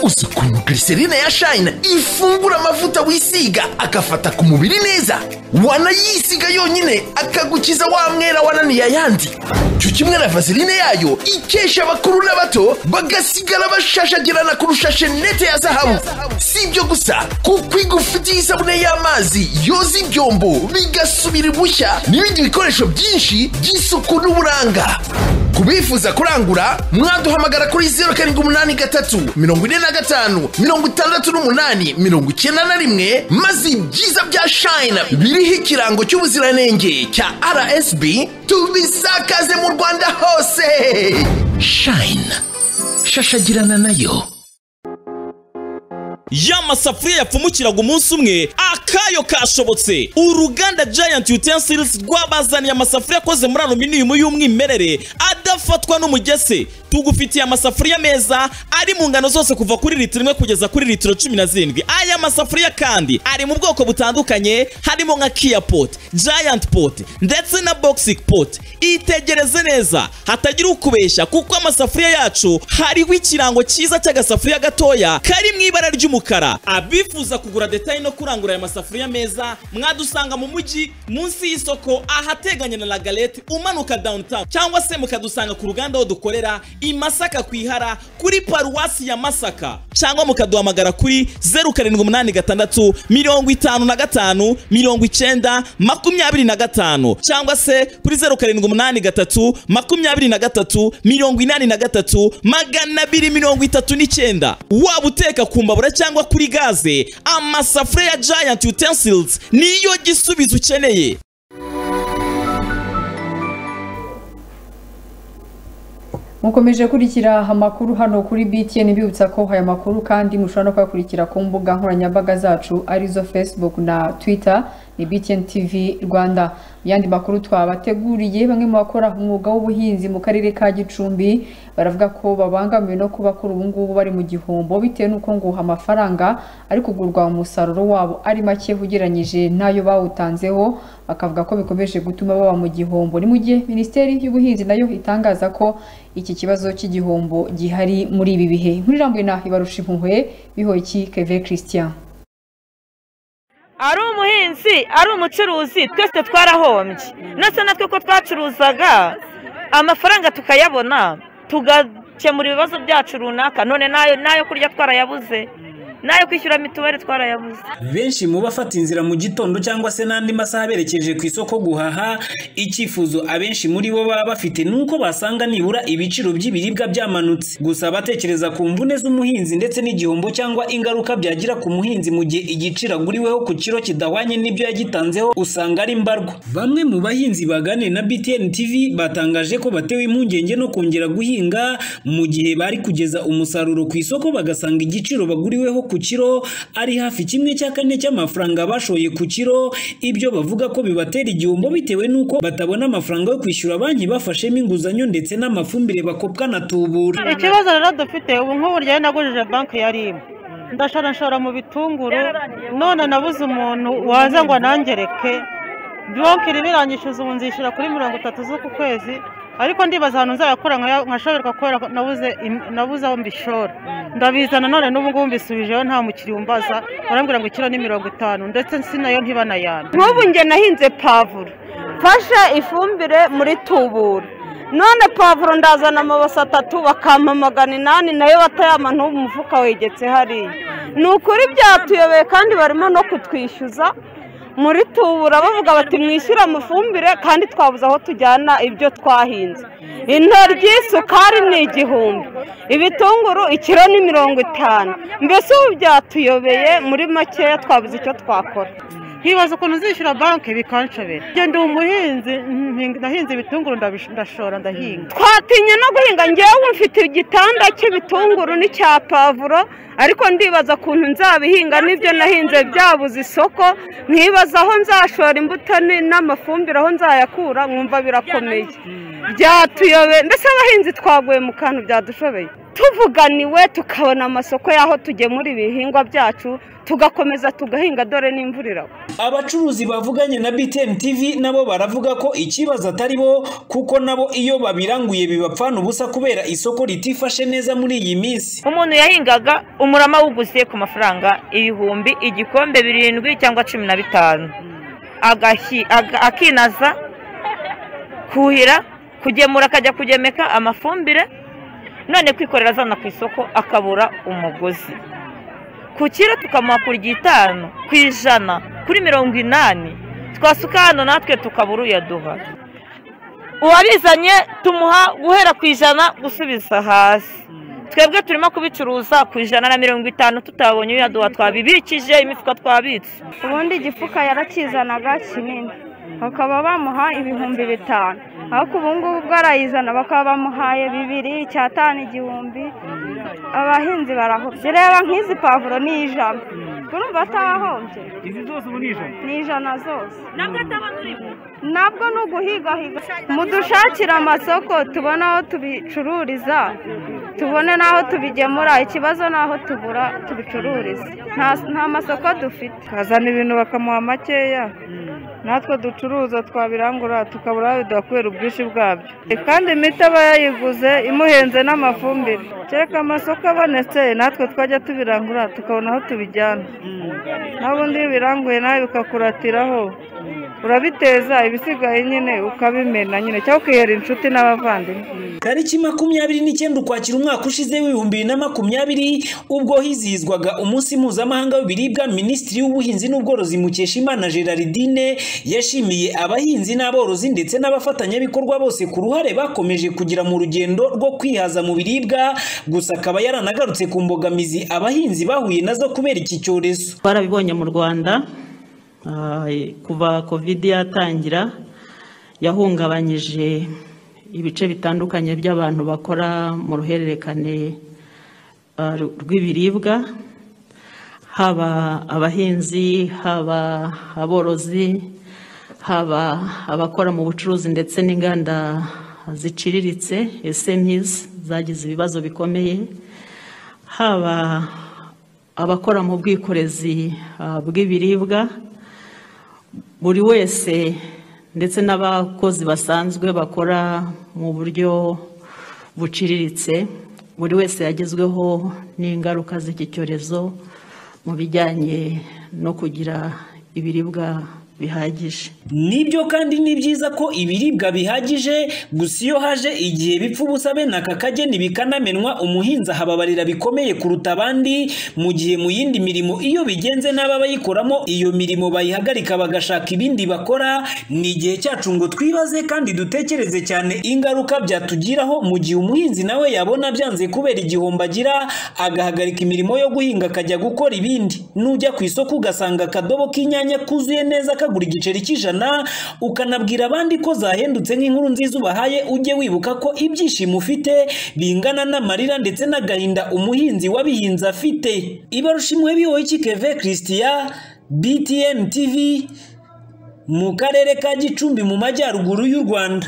Speaker 25: uzi ukuntu glycerine ya shayina ifungura amavuta wisiga agafata ku mubiri neza wanayisiga yonyine akagukiza wa mwera wananiye ayandi cyo kimwe na vaseline yayo ikesha abakuru n'abato bagasigara bashashagirana kurusha shenete ya zahabu si ibyo gusa kuko igufitiye isabune y'amazi yoza ibyombo bigasubira ibushya n'ibindi bikoresho byinshi by'isuku n'uburanga ku bifuza kurangura mwaduhamagara kuri zeru karindwi umunani gatatu mirongo ine na gatanu mirongo itandatu n'umunani mirongo icyenda na rimwe maze ibyiza bya shayina biriho ikirango cy'ubuziranenge cya rsb tubisakaze mu rwanda hose shayina shashagirana nayo
Speaker 26: ya masafuriya yapfumukiraga umunsi umwe akayo kashobotse uruganda giant utensils rwabazaniye amasafuriya akoze muri aluminium y'umwimerere adafatwa n'umugese tugufitiye amasafuriya meza ari mu ngano zose kuva kuri litiro imwe kugeza kuri litiro cumi na zirindwi aya masafuriya kandi ari mu bwoko butandukanye harimo nka kia pot giant pot ndetse na boxic pot itegereze neza hatagira ukubeshya kuko amasafuriya yacu hariho ikirango cyiza cy'agasafuriya gatoya kari mu ibara ry'umukara abifuza kugura detaye no kurangura aya masafuriya meza mwadusanga mu mujyi munsi y'isoko ahateganye na lagalete umanuka downtown cyangwa se mukadusanga ku ruganda aho dukorera i masaka ku ihara kuri paruwasi ya masaka cyangwa mukaduhamagara kuri zeru karindwi umunani gatandatu mirongo itanu na gatanu mirongo icyenda makumyabiri na gatanu cyangwa se kuri zeru karindwi umunani gatatu makumyabiri na gatatu mirongo inani na gatatu magana abiri mirongo itatu n'icyenda waba uteka ku mbabura cyangwa kuri gaze amasafuriya ya giant utensils niyo gisubizo ukeneye
Speaker 1: mukomeje kurikira amakuru hano kuri btn bibutsa ko aya makuru kandi mushobora no kuyakurikira ku mbuga nkoranyambaga zacu arizo facebook na twitter ni btn tv rwanda mu yandi makuru twabateguriye bamwe mu bakora umwuga w'ubuhinzi mu karere ka gicumbi baravuga ko babangamiwe no kuba kuri ubu ngubu bari mu gihombo bitewe n'uko ngo amafaranga ari kugurwa umusaruro wabo ari make ugereranyije n'ayo bawutanzeho bakavuga ko bikomeje gutuma baba mu gihombo ni mu gihe minisiteri y'ubuhinzi nayo itangaza ko iki kibazo cy'igihombo gihari muri ibi bihe muri rambuye na ibarusha impuhwe bihoki keve christian
Speaker 27: ari umuhinzi ari umucuruzi twese twarahombye ndetse natwe ko twacuruzaga amafaranga tukayabona tugakemura ibibazo byacu runaka none n'ayo n'ayo kurya twarayabuze n'ayo kwishyura mituweli twarayabuze
Speaker 9: benshi mu bafata inzira mu gitondo cyangwa se n'andi masaha berekeje ku isoko guhaha icyifuzo abenshi muri bo baba bafite ni uko basanga nibura ibiciro by'ibiribwa byamanutse gusa abatekereza ku mvune z'umuhinzi ndetse n'igihombo cyangwa ingaruka byagira ku muhinzi mu gihe igiciro aguriweho ku kiro kidahwanye n'ibyo yagitanzeho usanga ari mbarwa bamwe mu bahinzi baganiriye na BTN TV batangaje ko batewe impungenge no kongera guhinga mu gihe bari kugeza umusaruro ku isoko bagasanga igiciro baguriweho ku ku kiro ari hafi kimwe cya kane cy'amafaranga bashoye ku kiro ibyo bavuga ko bibatera igihombo bitewe n'uko batabona amafaranga yo kwishyura banki bafashemo inguzanyo ndetse n'amafumbire bakopwa na tubura
Speaker 28: ikibazo rero dufite ubu nk'ubu rero nagurije banki ya ribu ndashora nshora mu bitunguru none nabuze umuntu waza ngo anangereke banki irimo iranyishyuza ubu nzishyura kuri mirongo itatu z'uku kwezi ariko ndibaza ahantu nzayakura nkashoberwa kubera ko nabuze nabuze aho mbishora ndabizana none n'ubu ngubu mbisubijeho nta mukiriya umbaza barambwira ngo ikiro ni mirongo itanu ndetse sinayo ntibana yana
Speaker 29: nk'ubu njye nahinze pavuro mfashe ifumbire muri tubura none pavuro ndazana amabase atatu bakampa magana inani nayo batayama n'ubu umufuka wegetse hariya ni ukuri byatuyobeye kandi barimo no kutwishyuza muri tubura bavuga bati mwishyure amafumbire kandi twabuze aho tujyana ibyo twahinze intoryi sukari ni igihumbi ibitunguru ikiro ni mirongo itanu mbese ubu byatuyobeye muri makeya twabuze icyo twakora
Speaker 28: hibaza ukuntu uzishyura banki bikanshobera ngenda umuhinzi nahinze ibitunguru ndashora ndahinga
Speaker 29: twatinye no guhinga ngewe mfite igitanda cy'ibitunguru n'icya pavuro ariko ndibaza ukuntu nzabihinga n'ibyo nahinze byabuze isoko nkibaza aho nzashora imbuto n'amafumbire aho nzayakura nkumva birakomeye byatuyobe mbese abahinzi twaguye mu kantu byadushobeye tuvuganiwe tukabona amasoko y'aho tugemura ibihingwa byacu tugakomeza tugahinga dore n'imvura iragwa
Speaker 9: abacuruzi bavuganye na BTN TV nabo baravuga ko ikibazo atari bo kuko nabo iyo babiranguye bibapfana ubusa kubera isoko ritifashe neza muri iyi minsi
Speaker 27: umuntu yahingaga umurama wuguze ku mafaranga ibihumbi igikombe birindwi cyangwa cumi na bitanu akinaza kuhira kugemura akajya kugemeka amafumbire none kwikorera azana ku isoko akabura umugozi ku kiro tukamuha ku ry'itanu ku ijana kuri mirongo inani twasuka hano natwe tukabura uyaduha uwabizanye tumuha guhera ku ijana gusubiza hasi twebwe turimo kubicuruza ku ijana na mirongo itanu tutabonye uyaduha twabibikije imifuka twabitse
Speaker 29: ubundi igifuka yarakizanaga kinini bakaba bamuha ibihumbi bitanu ariko ubu ngubu bwo arayizana bakaba bamuhaye bibiri icyatanu igihumbi abahinzi barahombye reba nk'izi pavuro ni ijana urumva atahombye
Speaker 30: izi zose ubu ni ijana
Speaker 29: ni ijana zose
Speaker 30: nabwo atabona urimo
Speaker 29: nabwo ni uguhigahiga mudushakire amasoko tubone aho tubicururiza tubone n'aho tubigemura ikibazo ni aho tubura tubicururiza nta masoko dufite
Speaker 30: kazana ibintu bakamuha makeya natwe ducuruza twabirangura tukabura aho biduha kubera ubwinshi bwabyo kandi imiti aba yayiguze imuhenze n'amafumbire kereka amasoko abonetse natwe twajya tubirangura tukabona aho tubijyana n'ubundi iyo biranguye nawe bikakuratiraraho urabiteza ibisigaye nyine ukabimena nyine cyangwa ukihera inshuti n'abavandimwe
Speaker 9: tariki makumyabiri n'icyenda ukwakira umwaka ushize w'ibihumbi bibiri na makumyabiri ubwo hizihizwaga umunsi mpuzamahanga w'ibiribwa minisitiri w'ubuhinzi n'ubworozi mukeshimana gerardine yashimiye abahinzi n'aborozi ndetse n'abafatanyabikorwa bose ku ruhare bakomeje kugira mu rugendo rwo kwihaza mu biribwa gusa akaba yaranagarutse ku mbogamizi abahinzi bahuye nazo kubera iki cyorezo
Speaker 30: barabibonye mu rwanda kuva kovide yatangira yahungabanyije ibice bitandukanye by'abantu bakora mu ruhererekane rw'ibiribwa haba abahinzi haba aborozi haba abakora mu bucuruzi ndetse n'inganda ziciriritse esemizi zagize ibibazo bikomeye haba abakora mu bwikorezi bw'ibiribwa buri wese ndetse n'abakozi basanzwe bakora mu buryo buciriritse buri wese yagezweho n'ingaruka z'iki cyorezo mu bijyanye no kugira
Speaker 2: ibiribwa bihagije
Speaker 9: nibyo kandi ni byiza ko ibiribwa bihagije gusa iyo haje igihe bipfa ubusa bene aka kageni bikanamenwa umuhinzi ahababarira bikomeye kuruta abandi mu gihe mu yindi mirimo iyo bigenze n'aba bayikoramo iyo mirimo bayihagarika bagashaka ibindi bakora ni igihe cyacu ngo twibaze kandi dutekereze cyane ingaruka byatugiraho mu gihe umuhinzi nawe yabona byanze kubera igihombo agira agahagarika imirimo yo guhinga akajya gukora ibindi nujya ku isoko ugasanga akadobo k'inyanya kuzuye neza kagura igiceri cy'ijana ukanabwira abandi ko zahendutse nk'inkuru nziza ubahaye ujye wibuka ko ibyishimo ufite bingana n'amarira ndetse n'agahinda umuhinzi wabihinze afite ibarushimwe biwowe kikeve christiya btn tv mu karere ka gicumbi mu majyaruguru y'u rwanda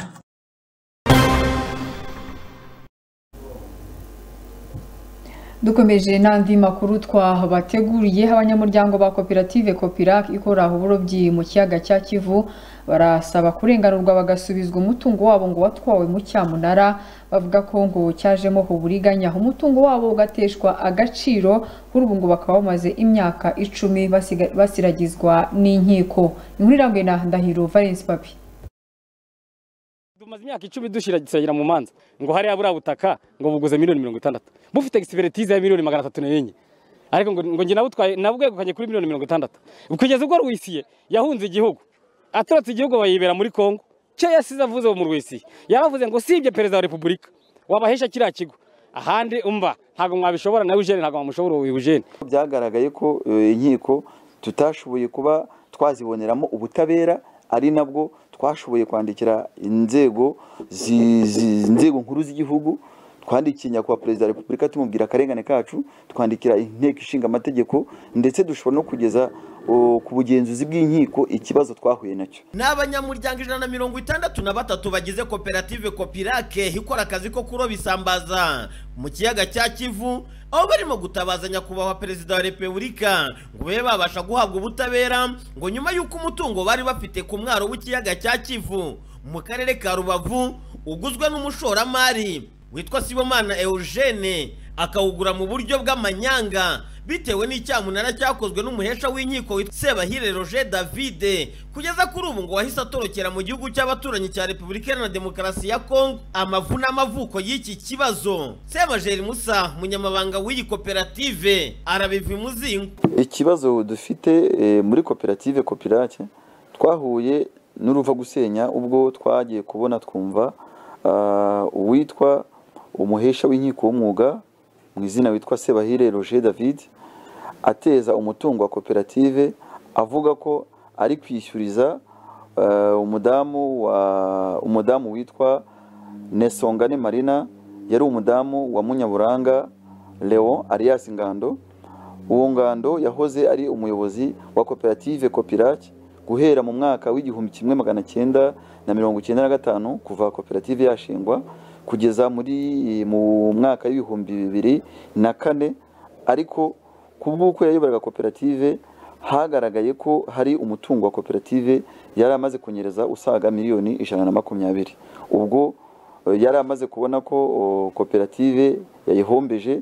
Speaker 1: dukomeje n'andi makuru twabateguriye abanyamuryango ba koperative kopirac ikora uburobyi mu kiyaga cya kivu barasaba kurenganurwa bagasubizwa umutungo wabo ngo watwawe mu cyamunara bavuga ko ngo cyajemo uburiganya umutungo wabo ugateshwa agaciro kuri ubu ngo bakaba bamaze imyaka icumi basiga- basiragizwa n'inkiko inkuru irambuye na ndahiro valence papi
Speaker 3: tumaze imyaka icumi dushyira gisiragira mu manza ngo hariya buriya butaka ngo buguze miliyoni mirongo itandatu bufite egisipiritize ya miliyoni magana atatu n'enye ariko ngo ngo njye nabutwaye nabwegukanye kuri miliyoni mirongo itandatu kugeza ubwo rwisiye yahunze igihugu atorotse igihugu bayibera muri kongo cyo yasize avuze mu rwisiye yaravuze ngo sibye perezida wa repubulika wabahesha kiriya kigo ahandi umva ntabwo mwabishobora nawe eugene ntabwo mwamushobora uyu eugene
Speaker 10: byagaragaye ko eh, inkiko tutashoboye kuba twaziboneramo ubutabera ari nabwo twashoboye kwandikira inzego zi- zi- inzego nkuru z'igihugu twandikiye nyakubahwa perezida wa repubulika tumubwira akarengane kacu twandikira inteko ishinga amategeko ndetse dushobora no kugeza oh, ku bugenzuzi bw'inkiko ikibazo twahuye nacyo
Speaker 12: ni abanyamuryango ijana na mirongo itandatu na batatu bagize koperative kopirake ikora akazi ko kuroba isambaza mu kiyaga cya kivu aho barimo gutabaza nyakubahwa perezida wa repubulika ngo babe babasha guhabwa ubutabera ngo nyuma y'uko umutungo bari bafite ku mwaro w'ikiyaga cya kivu mu karere ka rubavu uguzwe n'umushoramari witwa sibomana eugene akawugura mu buryo bw'amanyanga bitewe n'icyamunara cyakozwe n'umuhesha w'inkiko witwa sebahire roger davide kugeza kuri ubu ngo wahise atorokera mu gihugu cy'abaturanyi cya repubulika iharanira demokarasi ya kongo amavu n'amavuko y'iki kibazo sebajeri musa munyamabanga w'iyi koperative arabiva imuzingo
Speaker 10: ikibazo dufite eh, muri koperative kopirake twahuye n'uruva gusenya ubwo twagiye kubona twumva ah, uwitwa umuhesha w'inkiko w'umwuga mu izina witwa sebahire roger david ateza umutungo wa koperative avuga ko ari kwishyuriza ah, umudamu wa- umudamu witwa nesongane marina yari umudamu wa munyaburanga leon arias ngando uwo ngando yahoze ari umuyobozi wa koperative kopirake guhera mu mwaka w'igihumbi kimwe magana cyenda na mirongo icyenda na gatanu kuva koperative yashingwa kugeza muri mu mwaka w'ibihumbi bibiri na kane ariko ku bw'uko yayoboraga koperative hagaragaye ko hari umutungo wa koperative yari amaze kunyereza usaga miliyoni ijana na makumyabiri ubwo eh, yari amaze kubona ko o, koperative yayihombeje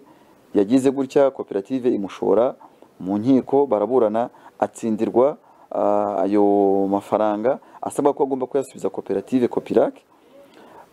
Speaker 10: yagize gutya koperative imushora mu nkiko baraburana atsindirwa ah, ayo mafaranga asabwa ko agomba kuyasubiza koperative kopirake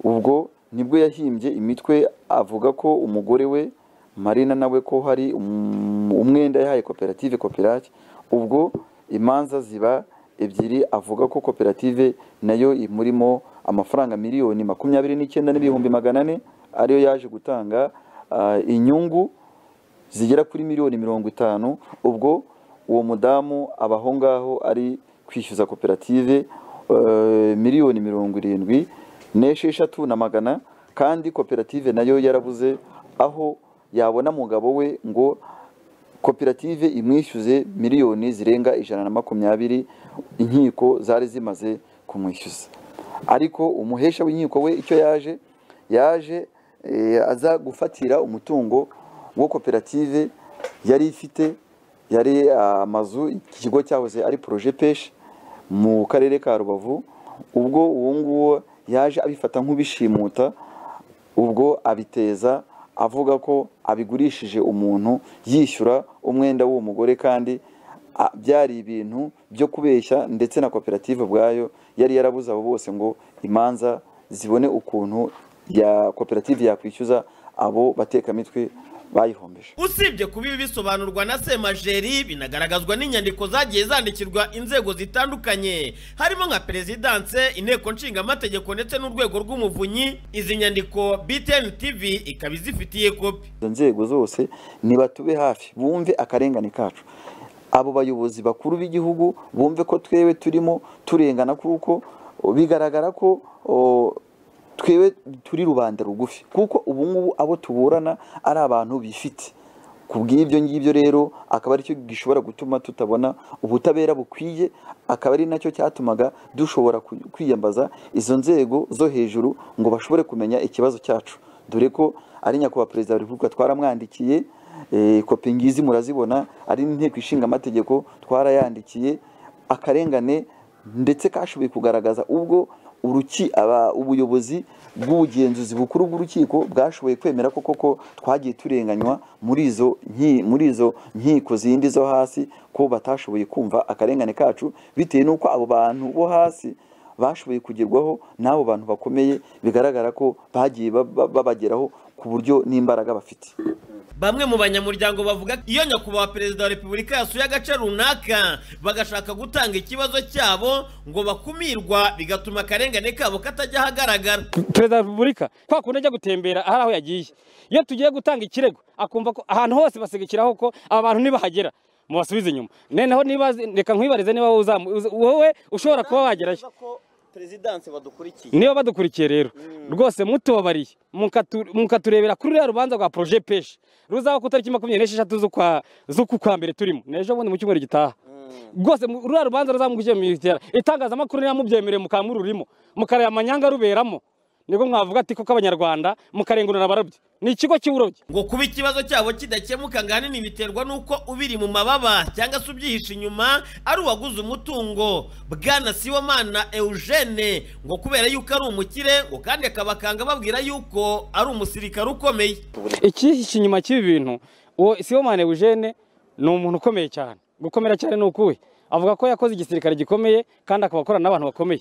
Speaker 10: ubwo nibwo yahimbye imitwe avuga ko umugore we marina nawe ko hari um- umwenda yahaye koperative kopirake ubwo imanza ziba ebyiri avuga ko koperative nayo imurimo amafaranga miliyoni makumyabiri n'icyenda n'ibihumbi magana ane ariyo yaje gutanga ah, inyungu zigera kuri miliyoni mirongo itanu ubwo uwo mudamu aba aho ngaho ari kwishyuza koperative eh, miliyoni mirongo irindwi n'esheshatu na magana kandi koperative nayo yarabuze aho yabona umugabo we ngo koperative imwishyuze miliyoni zirenga ijana na makumyabiri inkiko zari zimaze kumwishyuza ariko umuhesha w'inkiko we icyo yaje yaje eh, aza gufatira umutungo wo koperative yari ifite yari amazu iki kigo cyahoze ari poroje peshi mu karere ka rubavu ubwo uwo nguwo yaje abifata nk'ubishimuta ubwo abiteza avuga ko abigurishije umuntu yishyura umwenda w'uwo mugore kandi ah, byari ibintu byo kubeshya ndetse na koperative ubwayo yari yarabuze abo bose ngo imanza zibone ukuntu ya koperative yakwishyuza abo batekamitwe bayihombeje
Speaker 12: usibye kuba ibi bisobanurwa na semajeri binagaragazwa n'inyandiko zagiye zandikirwa inzego zitandukanye harimo nka perezidanse inteko nshingamategeko ndetse n'urwego rw'umuvunyi izi nyandiko btn tv ikaba izifitiye kopi
Speaker 10: izo nzego zose nibatube hafi bumve akarengane kacu abo bayobozi bakuru b'igihugu bumve ko twewe turimo turengana kuko o, bigaragara ko o, twewe turi rubanda rugufi kuko ubu ngubu abo tuburana ari abantu bifite ku bw'ibyo ngibyo rero akaba aricyo gishobora gutuma tutabona ubutabera bukwiye akaba ari nacyo cyatumaga dushobora ku- kwiyambaza izo nzego zo hejuru ngo bashobore kumenya ikibazo cyacu dore ko ari nyakubahwa perezida wa repubulika twaramwandikiye eh, kopi ngizi murazibona ari n'inteko ishinga amategeko twarayandikiye akarengane ndetse kashoboye kugaragaza ubwo uruki aba ubuyobozi bw'ubugenzuzi bukuru bw'urukiko bwashoboye kwemera ko koko twagiye turenganywa muri izo nki- muri izo nkiko zindi zo hasi ko batashoboye kumva akarengane kacu bitewe n'uko abo bantu bo hasi bashoboye kugerwaho n'abo bantu bakomeye bigaragara ko bagiye ba- ba- babageraho ku buryo n'imbaraga bafite
Speaker 12: bamwe mu banyamuryango bavuga ko iyo nyakubahwa perezida wa repubulika yasuye agace runaka bagashaka gutanga ikibazo cyabo ngo bakumirwa bigatuma akarengane kabo katajya ahagaragara
Speaker 31: perezida wa repubulika kwa kundi ajya gutembera hari aho yagiye iyo tugiye gutanga ikirego akumva ko ahantu hose basigakiraho ko aba bantu ntibahagera mubasubize inyuma noneho niba reka nkwibarize niba uzamu uza- wowe ushobora kuba wagerayo
Speaker 32: perezidanse badukurikiye
Speaker 31: niba badukurikiye rero rwose mutubabariye mukatu- mukaturebera kuri ruriya rubanza rwa poroje peshi ruzaba ku itariki makumyabiri n'esheshatu z'ukwa z'uku kwa mbere turimo n'ejo bundi mu cyumweru gitaha rwose mu- ruriya rubanza ruzamugushyira mu itera itangazamakuru niba mubyemerewe mukaba mururimo mukareba amanyanga ruberamo nibwo mwavuga ati koko abanyarwanda mukarenganura abarobyi ni ikigo cy'uburobyi
Speaker 12: ngo kuba ikibazo cyabo kidakemuka ngo ahanini biterwa n'uko ubiri mu mababa cyangwa se ubyihishe inyuma ari uwaguze umutungo bwana siwamana eugene ngo kubera yuko ari umukire ngo kandi akabakanga babwira yuko ari umusirikare ukomeye
Speaker 31: ikihishe inyuma cy'ibi bintu uwo sibomane eugene ni umuntu ukomeye cyane gukomera cyane ni ukuwe avuga ko yakoze igisirikare gikomeye kandi akaba akorana n'abantu bakomeye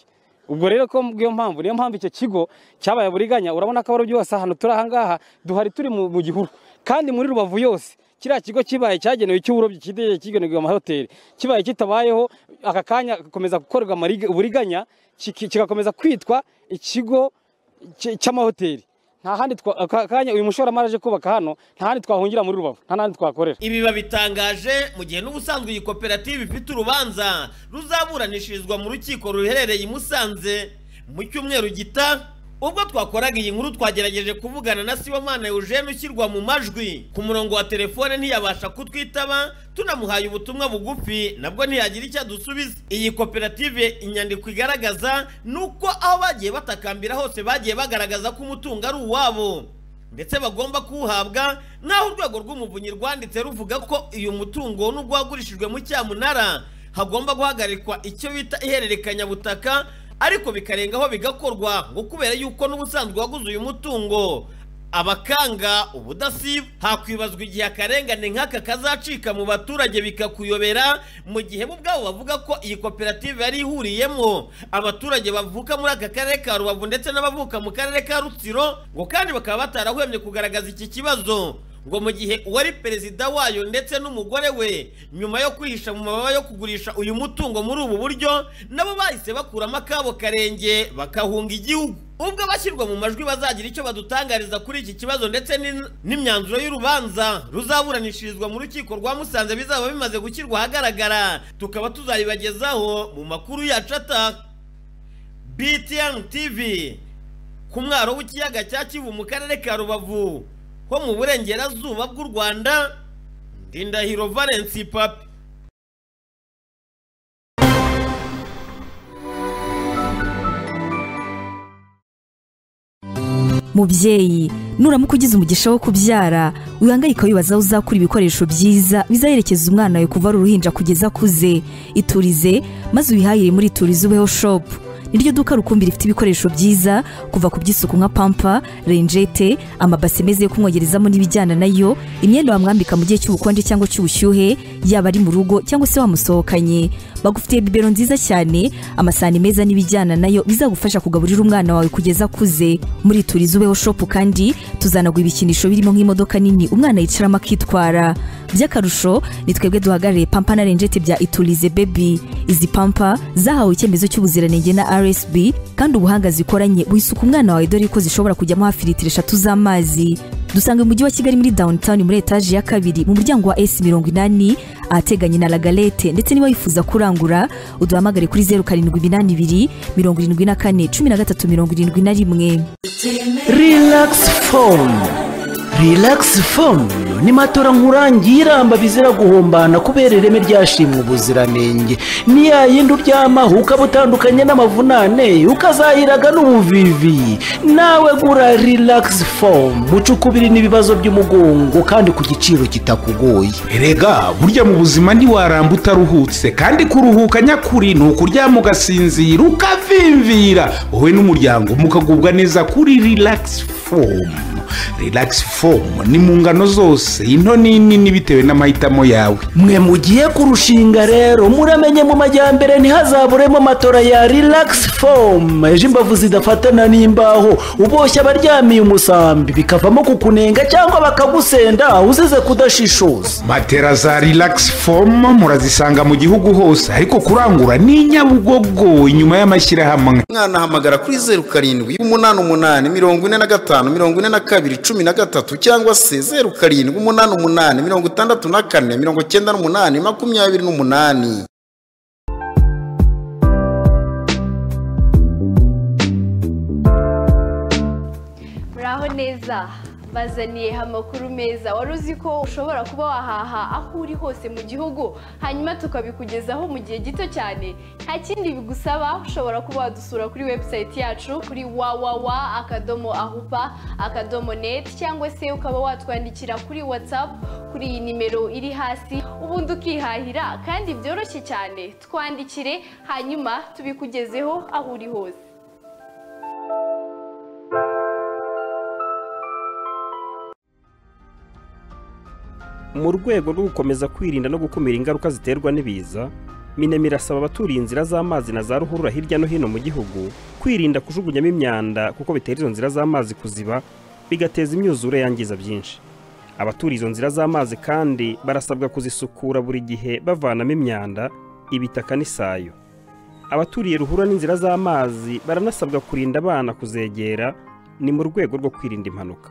Speaker 31: ubwo rero ko bw'iyo mpamvu niyo mpamvu icyo kigo cyabaye buriganya urabona ko abarobyi bose ahantu turi ahangaha duhari turi mu mu gihuru kandi muri rubavu yose kiriya kigo kibaye cyagenewe icy'uburobyi kigiye kigenewe amahoteli kibaye kitabayeho aka kanya gakomeza gukorwa amariga- uburiganya kiki- kigakomeza kwitwa ikigo cy- cy'amahoteli nta handi twa- aka kanya uyu mushoramari aje kubaka hano nta handi twahungira muri rubavu nta n'ahandi twakorera
Speaker 12: ibi babitangaje mu gihe n'ubusanzwe iyi koperative ifite urubanza ruzaburanishirizwa mu rukiko ruherereye i musanze mu cyumweru gita ubwo twakoraga iyi nkuru twagerageje kuvugana na sibomana eugene ushyirwa mu majwi ku murongo wa telefone ntiyabasha kutwitaba tunamuhaye ubutumwa bugufi nabwo ntiyagira icyo adusubiza iyi koperative inyandiko igaragaza ni uko aho bagiye batakambira hose bagiye bagaragaza ko umutungo ari uwabo ndetse bagomba kuwuhabwa nk'aho urwego rw'umuvunyi rwanditse ruvuga ko uyu mutungo nubwo wagurishijwe mu cyamunara hagomba guhagarikwa icyo bita ihererekanyabutaka ariko bikarengaho bigakorwa ngo kubera yuko n'ubusanzwe waguze uyu mutungo abakanga ubudasiba hakwibazwa igihe akarengane nk'aka kazacika mu baturage bikakuyobera mu gihe bo ubwabo bavuga ko iyi koperative yari ihuriyemo abaturage bavuka muri aka karere ka rubavu ndetse n'abavuka mu karere ka rutsiro ngo kandi bakaba batarahwemye kugaragaza iki kibazo ngo mu gihe uwari perezida wayo ndetse n'umugore we nyuma yo kwihisha mu mababa yo kugurisha uyu mutungo muri ubu buryo nabo bahise bakuramo akabo karenge bakahunga igihugu ubwo abashyirwa mu majwi bazagira icyo badutangariza kuri iki kibazo ndetse n'in- n'imyanzuro y'urubanza ruzaburanishirizwa mu rukiko rwa musanze bizaba bimaze gushyirwa ahagaragara tukaba tuzabibagezaho mu makuru yacu ataha btn tv ku mwaro w'ikiyaga cya kivu mu karere ka rubavu ho mu burengerazuba bw'u rwanda ndindahiro valensi papi
Speaker 16: mubyeyi nuramuka ugize umugisha wo kubyara wihangayika wibaza aho uzakura ibikoresho byiza bizaherekeza umwana wawe kuva ari uruhinja kugeza akuze iturize maze ubihahire muri iturize ubeho shopu iryo duka rukumbi rifite ibikoresho byiza kuva ku by'isuku nka pampa renjete amabase meza yo kumwogerezamo n'ibijyana nayo imyenda wamwambika mu gihe cy'ubukonje cyangwa cy'ubushyuhe yaba ari mu rugo cyangwa se wamusohokanye bagufitiye bibero nziza cyane amasahani meza n'ibijyana nayo bizagufasha kugaburira umwana wawe kugeza akuze muri turizi ubeho shopu kandi tuzanaguha ibikinisho birimo nk'imodoka nini umwana yicaramo akitwara by'akarusho ni twebwe duhagarariye pampa na renjete bya iturize bebi izi pampa zahawe icyemezo cy'ubuziranenge na rsb kandi ubuhanga zikoranye wisuka umwana wawe dore ko zishobora kujyamo hafi litiro eshatu z'amazi dusanga mu mujyi wa kigali muri downtown muri etaje ya kabiri mu muryango wa s mirongo inani ahateganye na lagalete ndetse niba wifuza kurangura uduhamagare kuri zeru karindwi iminani ibiri mirongo irindwi na kane cumi na gatatu mirongo irindwi na rimwe
Speaker 23: relax phone relax phone ni matora nkurangiye iramba bizira guhombana kubera ireme ryashimwe ubuziranenge ni ya yindi uryamaho ukaba utandukanye n'amavunane ukazahiraga n'ubuvivi nawe gura relax phone mucuku kubiri n'ibibazo by'umugongo kandi ku giciro kitakugoye
Speaker 24: erega burya mu buzima ntiwaramba utaruhutse kandi kuruhuka nyakuri ni ukuryama ugasinzira ukavimvira wowe n'umuryango mukagubwa neza kuri relax fomu relax fomu ni mu ngano zose into n'inini bitewe n'amahitamo yawe
Speaker 23: mwe mugiye kurushinga rero muramenye mu majyambere ntihazaburemo matora ya relax fomu ejo imbavu zidafatana n'imbaho uboshye abaryamiye umusambi bikavamo kukunenga cyangwa bakagusenda uzize kudashishoza
Speaker 24: matera za relax fomu murazisanga mu gihugu hose ariko kurangura ni inyabugogo inyuma y'amashyirahamwe
Speaker 33: mwanahamagara kuri zeru karindwi umunani umunani mirongo ine na gatanu mirongo ine na kabiri cumi na gatatu cyangwa se zeru karindwi umunani umunani mirongo itandatu na kane mirongo icyenda n'umunani makumyabiri n'umunani
Speaker 34: muraho neza bazaniye amakuru meza wari uzi ko ushobora kuba wahaha aho uri hose mu gihugu hanyuma tukabikugezaho mu gihe gito cyane nta kindi bigusaba ushobora kuba wadusura kuri webusayiti yacu kuri wawawa akadomo ahupa akadomo neti cyangwa se ukaba watwandikira kuri watsapu kuri iyi nimero iri hasi ubundi ukihahira kandi byoroshye cyane twandikire hanyuma tubikugezeho aho uri hose
Speaker 22: mu rwego rwo gukomeza kwirinda no gukumira ingaruka ziterwa n'ibiza minemi irasaba abaturiye inzira z'amazi na za ruhurura hirya no hino mu gihugu kwirinda kujugunyamo imyanda kuko bitera izo nzira z'amazi kuziba bigateza imyuzure yangiza byinshi abaturiye izo nzira z'amazi kandi barasabwa kuzisukura buri gihe bavanamo imyanda ibitaka n'isayo abaturiye ruhurura n'inzira z'amazi baranasabwa kurinda abana kuzegera ni mu rwego rwo kwirinda impanuka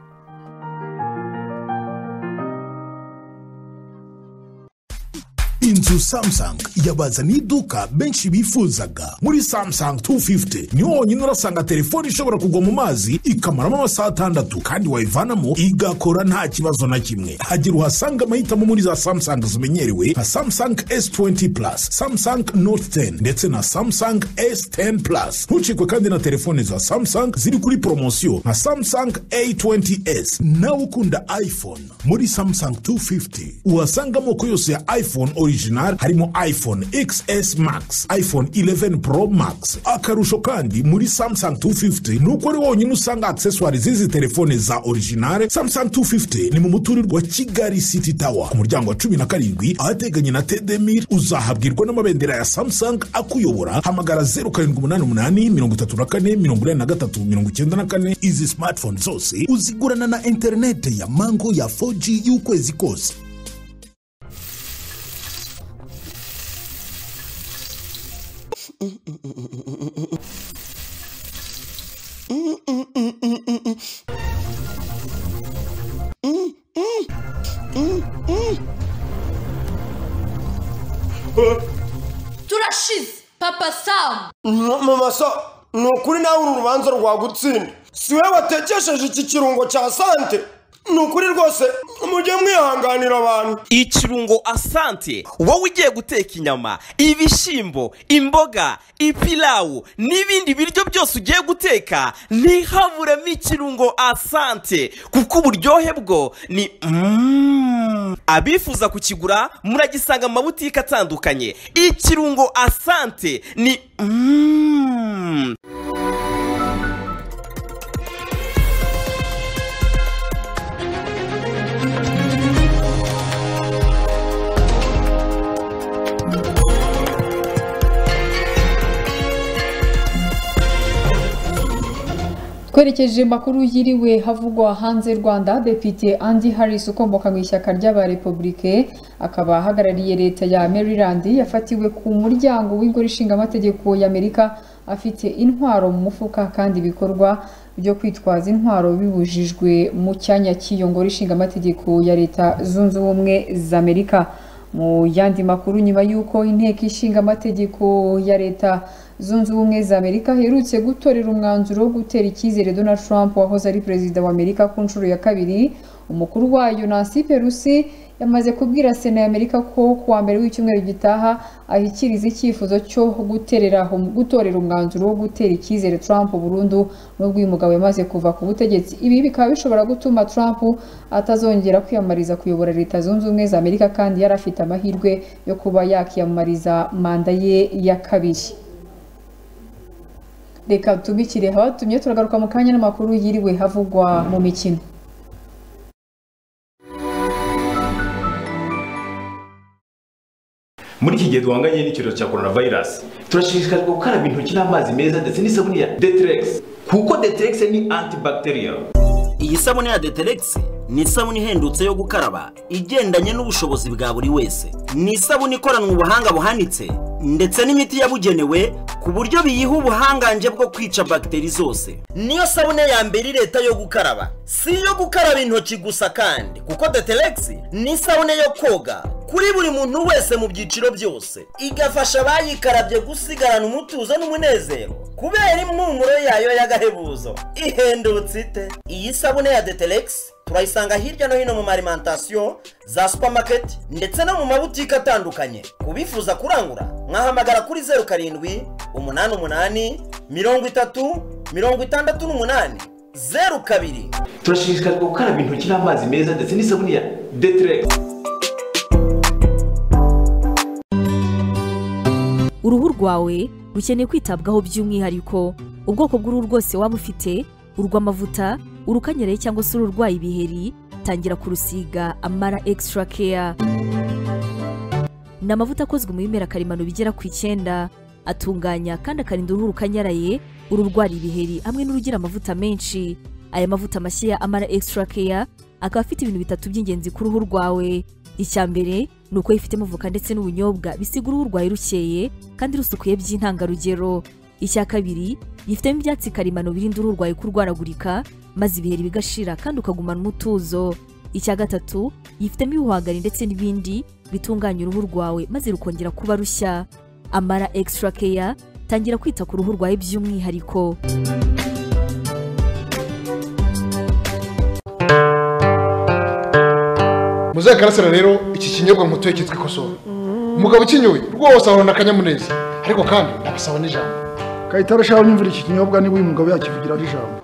Speaker 17: inzu samusanga yabazaniye iduka benshi bifuzaga muri samusanga 250 niho wonyine urasanga telefone ishobora kugwa mu mazi ikamaramo amasaha atandatu kandi wayivanamo igakora nta kibazo na kimwe hagira uhasanga amahitamo muri za samusanga zimenyerewe nka samusanga s20 plus samusanga note 10 ndetse na samusanga s10 plus ntucikwe kandi na telefone za samusanga ziri kuri poromosiyo nka samusanga a20s nawe ukunda iphone muri samusanga 250 uhasanga amoko yose ya iphone ori original harimo iphone xs max iphone 11 pro max akarusho kandi muri samsung 250 nuko ari wonyine usanga accessoire z'izi telefone za original samsung 250 ni mu muturirwa wa kigali city tower ku muryango wa cumi na karindwi ahateganye na tedemir uzahabwirwa n'amabendera ya samsung akuyobora hamagara 0788 izi smartphone zose uzigurana na interinete ya mango ya 4g y'ukwezi kose
Speaker 35: turashize papa samu
Speaker 20: mama so ni ukuri nawe uru rubanza rwagutsinda si we watekesheje iki kirungo cya sante ni ukuri rwose mujye mwihanganira abantu
Speaker 26: ikirungo asante wowe ugiye guteka inyama ibishyimbo imboga ipilawu n'ibindi biryo byose ugiye guteka ntihaburemo ikirungo asante kuko uburyohe bwo ni Mm. abifuza kukigura muragisanga mu mabutike atandukanye ikirungo asante ni Mm.
Speaker 1: twerekeje makuru yiriwe havugwa hanze rwanda depite andi harris ukomoka mu ishyaka ry'aba republike akaba ahagarariye leta ya maryland yafatiwe ku muryango w'ingoro ishingamategeko y'amerika afite intwaro mu mufuka kandi ibikorwa byo kwitwaza intwaro bibujijwe mu cyanya cy'iyo ngoro ishingamategeko ya leta zunze ubumwe za amerika mu yandi makuru nyuma y'uko inteko ishingamategeko ya leta zunze ubumwe za amerika aherutse gutorera umwanzuro wo gutera icyizere donald trump wahoze ari perezida wa amerika ku nshuro ya kabiri umukuru wayo nancy perusi yamaze kubwira sena ya amerika ko ku wa mbere w'icyumweru gitaha ashyikiriza icyifuzo cyo guterera gutorera umwanzuro wo gutera icyizere trump burundu n'ubwo uyu mugabo yamaze kuva ku butegetsi ibi bikaba bishobora gutuma trump atazongera kwiyamamariza kuyobora leta zunze ubumwe za amerika kandi yari afite amahirwe yo kuba yakiyamamariza manda ye ya kabiri reka tubikire abatumye turagaruka mu kanya n'amakuru yiriwe havugwa mu mikino
Speaker 25: muri iki gihe duhanganye n'icyorezo cya coronavirus turashishikarizwa gukaraba intoki n'amazi meza ndetse n'isabune ya deterex kuko deterex ni antibacterial
Speaker 15: iyi sabune ya deterex ni isabune ihendutse yo gukaraba igendanye n'ubushobozi bwa buri wese ni isabune ikoranwe ubuhanga buhanitse ndetse n'imiti yabugenewe ku buryo biyiha ubuhangange bwo kwica bagiteri zose
Speaker 20: niyo sabune ya mbere leta yo gukaraba si iyo gukaraba intoki gusa kandi kuko deterex ni isabune yo koga kuri buri muntu wese mu byiciro byose igafasha abayikarabye gusigarana umutuzo n'umunezero kubera impumuro yayo y'agahebuzo ihendutse ite iyi sabune ya deterex turayisanga hirya no hino mu marimantasiyo za supamaketi ndetse no mu mabutike atandukanye ku bifuza kurangura mwahamagara kuri zeru karindwi umunani umunani mirongo itatu mirongo itandatu n'umunani zeru kabiri
Speaker 25: turashishikarizwa gukaraba intoki n'amazi meza ndetse n'isabune ya deterex
Speaker 16: uruhu rwawe rukeneye kwitabwaho by'umwihariko ubwoko bw'uruhu rwose waba ufite urw'amavuta urukanyereye cyangwa se ururwaye ibiheri tangira kurusiga amara extra care ni amavuta akozwe mu bimera karemano bigera ku icyenda atunganya kandi akarinda uruhu rukanyaraye ururwara ibiheri hamwe n'urugira amavuta menshi aya mavuta mashya ya amara extra care akaba afite ibintu bitatu by'ingenzi ku ruhu rwawe icya mbere ni uko yifitemo voka ndetse n'ubunyobwa bisiga uruhu rwawe rukeye kandi rusukuye by'intangarugero icya kabiri yifitemo ibyatsi karemano birinda uruhu rwawe kurwaragurika maze ibiheri bigashira kandi ukagumana umutuzo icya gatatu yifitemo ibihwagari ndetse n'ibindi bitunganya uruhu rwawe maze rukongera kuba rushya amara extra care tangira kwita ku ruhu rwawe by'umwihariko
Speaker 21: muzehe karasira rero iki kinyobwa mutuye cyitwa ikosowe umugabo ukinyoye rwose ahorana akanyamuneza ariko kandi abasaba n'ijambo
Speaker 28: kayitara shaho nyumvira iki kinyobwa niba uyu mugabo yakivugiraho ijambo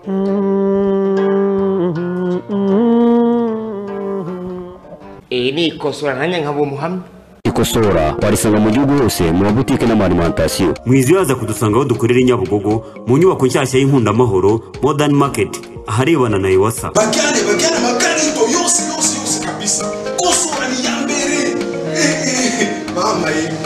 Speaker 33: iyi ni ikosora nanjye nkaba umuhamya
Speaker 36: ikosora warisanga mu gihugu hose mu mabutike n'amalimentasiyo
Speaker 37: mwizibaza kudusanga aho dukorera i nyabugogo mu nyubako nshyashya y'inkundamahoro modern market aharebana na iwasa
Speaker 38: bagane bagane amakarito yose yose yose kabisa kosora ni iya mbere mama yewe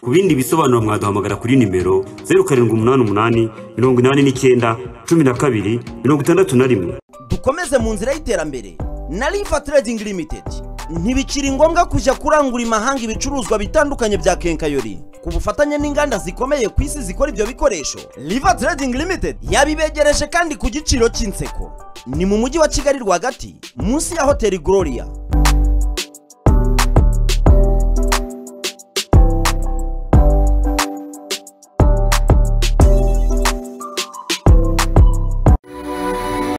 Speaker 37: ku bindi bisobanuro mwaduhamagara kuri nimero zeru karindwi umunani umunani mirongo inani n'icyenda cumi na kabiri mirongo itandatu na rimwe
Speaker 20: dukomeze mu nzira y'iterambere na riva trading limited ntibikiri ngombwa kujya kurangura imahanga ibicuruzwa bitandukanye bya kenkayori ku bufatanye n'inganda zikomeye ku isi zikora ibyo bikoresho riva trading limited yabibegereje kandi ku giciro cy'inseko ni mu mujyi wa kigali rwagati munsi ya hoteli gloria